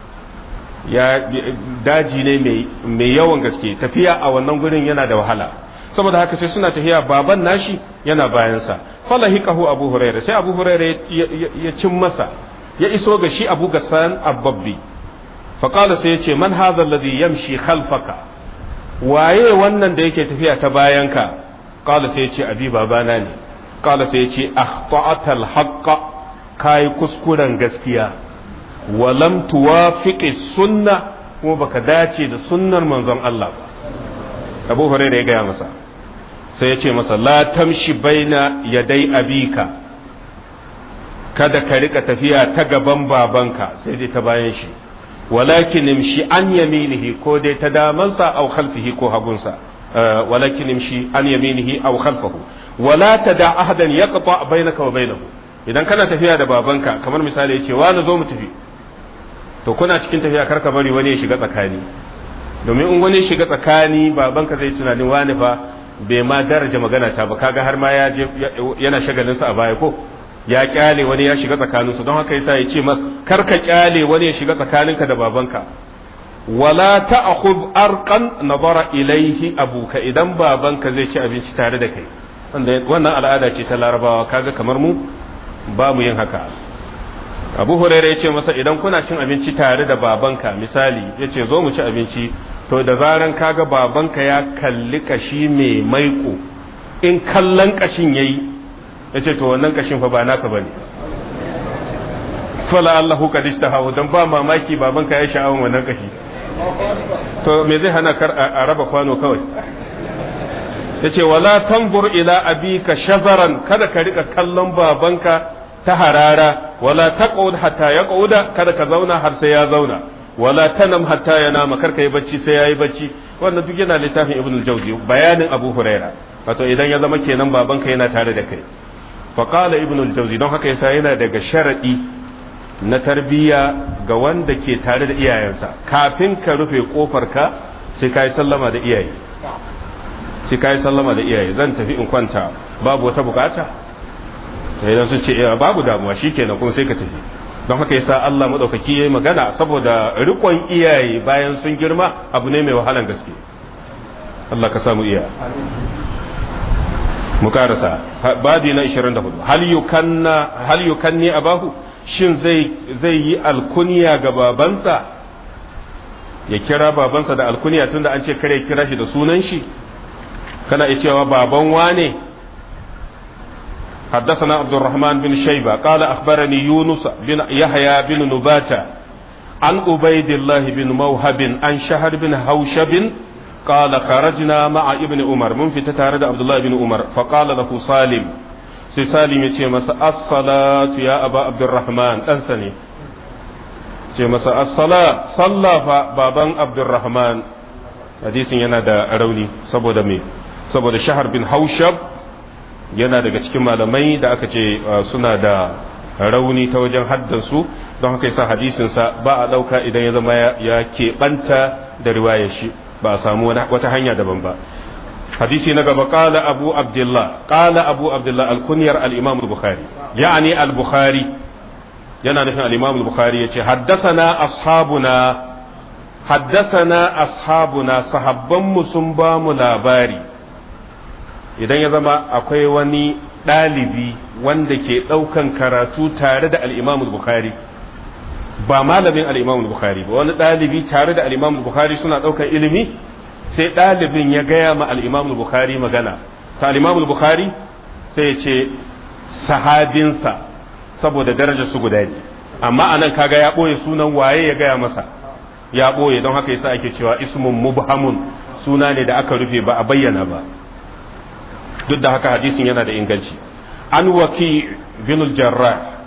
Speaker 1: ya daji ne mai yawan gaske tafiya a wannan gurin yana da wahala saboda haka sai suna tafiya baban nashi yana bayansa falahiqahu abu huraira sai abu huraira ya cin masa ya iso ga shi abu gassan abbabbi faqala sai ya ce man hadha alladhi yamshi khalfaka waye wannan da yake tafiya ta bayanka qala sai ya ce abi babana ne qala sai ya ce akhta'ata al-haqqa kai kuskuren gaskiya wa lam tuwafiqi sunna kuma baka dace da sunnar manzon Allah ba Abu Hurairah ya gaya masa sai ya ce masa la tamshi baina yadai abika kada ka rika tafiya ta gaban babanka sai dai ta bayan shi walakin imshi an yaminihi ko dai ta damansa aw khalfihi ko hagunsa walakin imshi an yaminihi aw khalfahu wala tada ahadan yaqta bainaka wa bainahu idan kana tafiya da babanka kamar misali yace wa na zo mu tafi to kuna cikin tafiya karka bari wani ya shiga tsakani domin in wani ya shiga tsakani babanka zai tunanin wani fa bai ma daraja magana ta ba kaga har ma ya je yana shagalinsa a baya ko ya kyale wani ya shiga tsakaninsu don haka yasa ya ce mas kar ka kyale wani ya shiga tsakaninka da babanka wala ta'khudh arqan nazara ilaihi abuka idan babanka zai ci abinci tare da kai wannan al'ada ce ta larabawa kaga kamar mu ba mu yin haka abu huraira ya ce masa idan kuna cin abinci tare da babanka misali ya ce zo mu ci abinci to da zaran kaga babanka ya kalli kashi mai maiko in kallon kashin yayi ya ce to wannan kashin fa ba naka ba ne fala Allahu kad ishtahahu dan ba mamaki babanka ya sha'awan wannan kashi to me zai hana kar a raba kwano kawai yace wala tanzur ila abika shazaran kada ka rika kallon babanka ta harara wala taqud hatta yaquda kada ka zauna har sai ya zauna wala tanam hatta yanama kar ka yi bacci sai yayi bacci wannan duk yana littafin ibn al-jawzi bayanin abu huraira wato idan ya zama kenan babanka yana tare da kai faƙala ibn al-jawzi don haka yasa yana daga sharaɗi na tarbiyya ga wanda ke tare da iyayensa kafin ka rufe ƙofar ka sai ka yi sallama da iyaye sai ka yi sallama da iyaye zan tafi in kwanta babu wata bukata idan sun ce babu damuwa shikenan kuma sai ka tafi don haka yasa Allah madaukaki yayi magana saboda riƙon iyaye bayan sun girma abu ne mai wahalan gaske Allah ka samu iya mu karasa babi na 24 hal yukanna hal yukanni abahu shin zai yi alkuniya ga babansa ya kira babansa da alkuniya tunda an ce kare kira shi da sunan shi kana iya cewa baban wane حدثنا عبد الرحمن بن شيبة قال أخبرني يونس بن يحيى بن نباتة عن عبيد الله بن موهب عن شهر بن هوشب قال خرجنا مع ابن عمر من في تتارد عبد الله بن عمر فقال له سالم سي سالم يتي مسا الصلاة يا أبا عبد الرحمن أنسني ce masa as-sala sallafa baban abdurrahman hadisin yana da rauni saboda me saboda shahar bin haushab yana daga cikin malamai da aka ce suna da rauni ta wajen haddansu don haka yasa hadisinsa ba a ɗauka idan ya zama ya keɓanta da riwayar shi ba a samu wata hanya daban ba hadisi na gaba qala abu abdullah qala abu abdullah al-kunyar al-imam al-bukhari ya'ani al-bukhari yana nufin al-imam al-bukhari yace haddathana ashabuna haddathana ashabuna sahabban mu sun ba mu labari idan ya zama akwai wani ɗalibi wanda ke ɗaukan karatu tare da al-imam al-bukhari ba malamin al-imam al-bukhari ba wani ɗalibi tare da al-imam al-bukhari suna ɗaukan ilimi sai ɗalibin ya gaya ma al-imam al-bukhari magana ta al-imam al-bukhari sai ya ce sahabinsa saboda darajar su guda ne amma anan kaga ya ɓoye sunan waye ya gaya masa ya ɓoye don haka yasa ake cewa ismun mubhamun suna ne da aka rufe ba a bayyana ba duk da haka hadisin yana da inganci an waki bin jarrah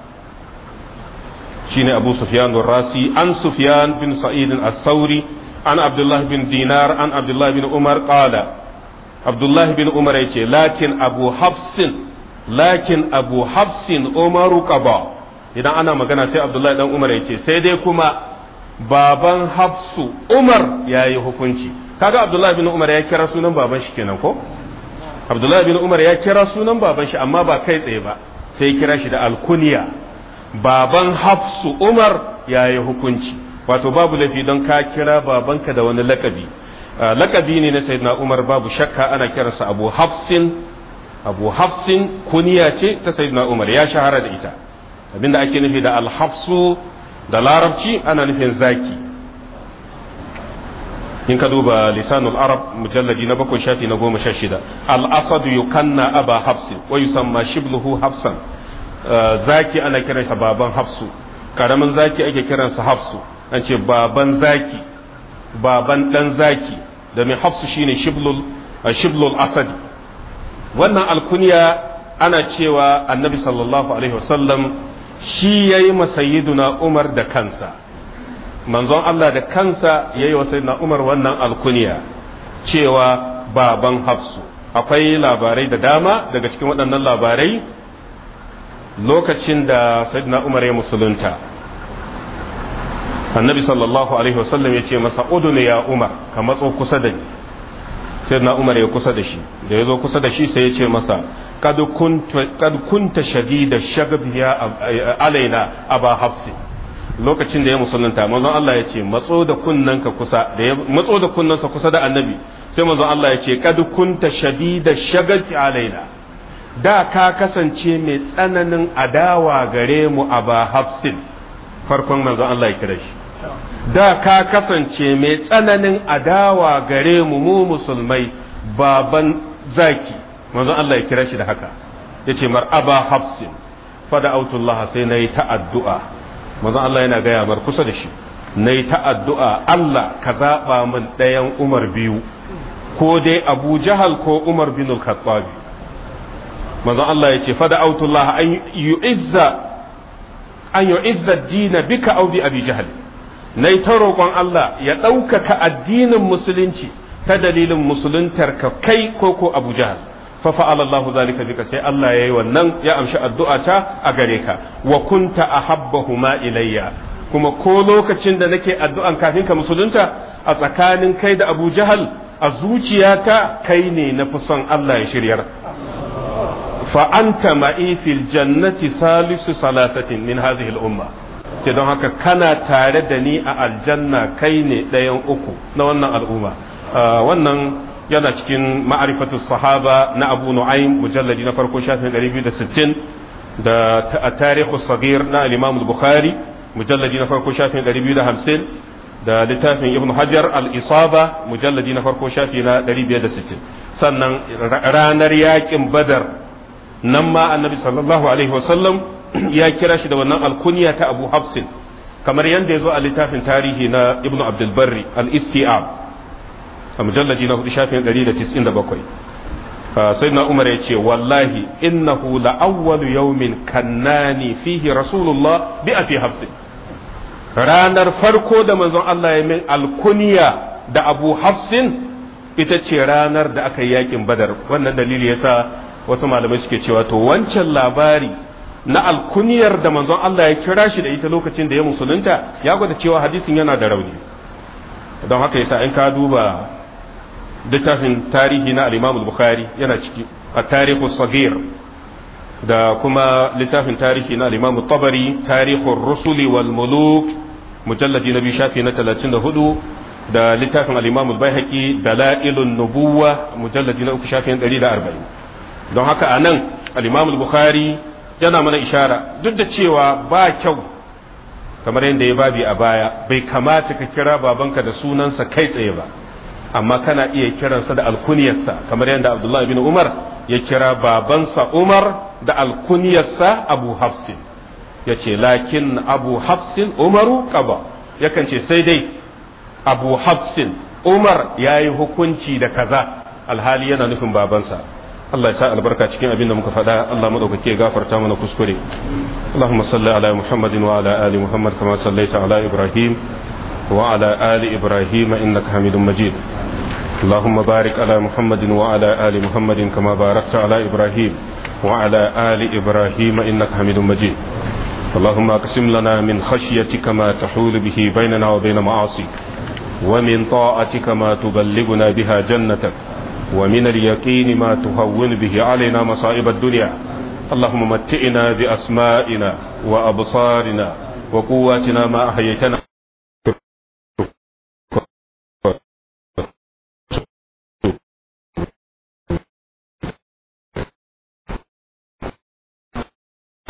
Speaker 1: shine abu sufyan rasi an sufyan bin sa'id as-sauri an abdullah bin dinar an abdullah bin umar qala abdullah bin umar yace lakin abu hafsin lakin abu hafsin umaru qaba idan ana magana sai abdullah dan umar yace sai dai kuma baban hafsu umar yayi hukunci kaga abdullah bin umar ya kira sunan baban shi kenan ko abdullah bin umar ya kira sunan baban shi amma ba kai tsaye ba sai kira shi da alkuniya baban hafsu umar ya yi hukunci wato babu laifi don ka kira babanka da wani lakabi lakabi ne na sayyidina umar babu shakka ana kiransa abu hafsin abu hafsin kuniya ce ta sayyidina umar ya shahara da ita abinda ake nufi da alhafsu da larabci ana nufin zaki in ka duba lisanul arab mujalladi na bakwai shafi na goma sha shida al-asadu yukanna aba hafsin wa yusamma shibluhu hafsan zaki ana kiransa baban hafsu karamin zaki ake kiransa hafsu an ce baban zaki baban dan zaki da mai hafsu shine shiblul shiblul asad wannan alkunya ana cewa annabi sallallahu alaihi wasallam shi yayi masayiduna umar da kansa manzon Allah da kansa yayi wa sayyidina umar wannan alkunya cewa baban hafsu akwai labarai da dama daga cikin waɗannan labarai lokacin da sayyidina umar ya musulunta annabi sallallahu alaihi wasallam ya ce masa udune ya umar ka matso kusa da ni sayyidina umar ya kusa da shi da ya zo kusa da shi sai ya ce masa kad kunta shadida shagabi ya alaina aba hafsi lokacin da ya musulunta manzon Allah ya ce matso da kunnanka kusa da ya matso da kunnansa kusa da annabi sai manzon Allah ya ce kad kunta shadida shagabi alaina da ka kasance mai tsananin adawa gare mu a ba hafsin farkon manzon Allah ya kira shi da ka kasance mai tsananin adawa gare mu mu musulmai baban zaki manzon Allah ya kira shi da haka yace mar aba hafsin fada autullah sai nayi ta addu'a manzon Allah yana gaya mar kusa da shi nayi ta addu'a Allah ka zaba min ɗayan Umar biyu ko dai Abu Jahal ko Umar bin al-Khattab manzon Allah ya ce fada autullah an yu'izza an yu'izza dina bika aw bi abi jahl nayi ta roƙon Allah ya ɗaukaka addinin musulunci ta dalilin musuluntar ka kai ko ko Abu Jahal fa fa'ala Allahu zalika bika sai Allah yayi wannan ya amshi addu'ata a gare ka wa kunta ahabbahuma ilayya kuma ko lokacin da nake addu'an kafin ka musulunta a tsakanin kai da Abu Jahal a zuciyata kai ne na fi son Allah ya shiryar فأنت معي في الجنة ثالث ثلاثة من هذه الأمة ce don haka kana tare da ni a aljanna kai ne ɗayan uku na wannan al'umma wannan yana cikin ma'arifatu sahaba na abu nu'aym mujalladi na farko shafin 260 da tarihu sagir na al-imam al-bukhari mujalladi na farko shafin 250 da littafin ibn hajar al-isaba mujalladi na farko shafi na 560 sannan ranar yakin badar nan ma annabi sallallahu alaihi wasallam ya kira shi da wannan alkunya ta abu hafsin kamar yadda ya zo a littafin tarihi na ibn abdulbarri al-istiab a mujallaji na hudu shafin 197 sai na umar ya ce wallahi innahu la'awwalu yawmin kannani fihi rasulullah bi afi hafsin ranar farko da manzon Allah ya min alkunya da abu hafsin ita ce ranar da aka yi yakin badar wannan dalili yasa wasu malamai suke cewa to wancan labari na alkuniyar da manzon Allah ya kira shi da ita lokacin da ya musulunta ya gwada cewa hadisin yana da rauni don haka yasa in ka duba littafin tarihi na al-Imam al-Bukhari yana ciki a tarihu sagir da kuma littafin tarihi na al-Imam tabari tarihur rusuli wal muluk mujalladi na biyu shafi na 34 da littafin al-Imam al-Baihaqi dalailun nubuwa mujalladi na uku shafi na 140 don haka anan al-Imam al-Bukhari yana mana ishara duk da cewa ba kyau kamar yadda ya babi a baya bai kamata ka kira babanka da sunansa kai tsaye ba amma kana iya kiransa da alkuniyarsa kamar yadda Abdullah bin Umar ya kira babansa Umar da alkuniyarsa Abu Hafsin ya ce lakin Abu Hafsin Umaru kaba yakan ce sai dai Abu Hafsin Umar ya yi hukunci da kaza alhali yana nufin babansa Allah ya sa albarka cikin abin da muka faɗa Allah madaukake ya gafarta mana kuskure Allahumma salli ala Muhammadin wa ala ali Muhammad kama sallaita ala Ibrahim wa ala ali Ibrahim innaka Hamidum Majid اللهم بارك على محمد وعلى آل محمد كما باركت على إبراهيم وعلى آل إبراهيم إنك حميد مجيد اللهم اقسم لنا من خشيتك ما تحول به بيننا وبين معاصيك ومن طاعتك ما تبلغنا بها جنتك ومن اليقين ما تهون به علينا مصائب الدنيا اللهم متئنا بأسمائنا وأبصارنا وقواتنا ما أحييتنا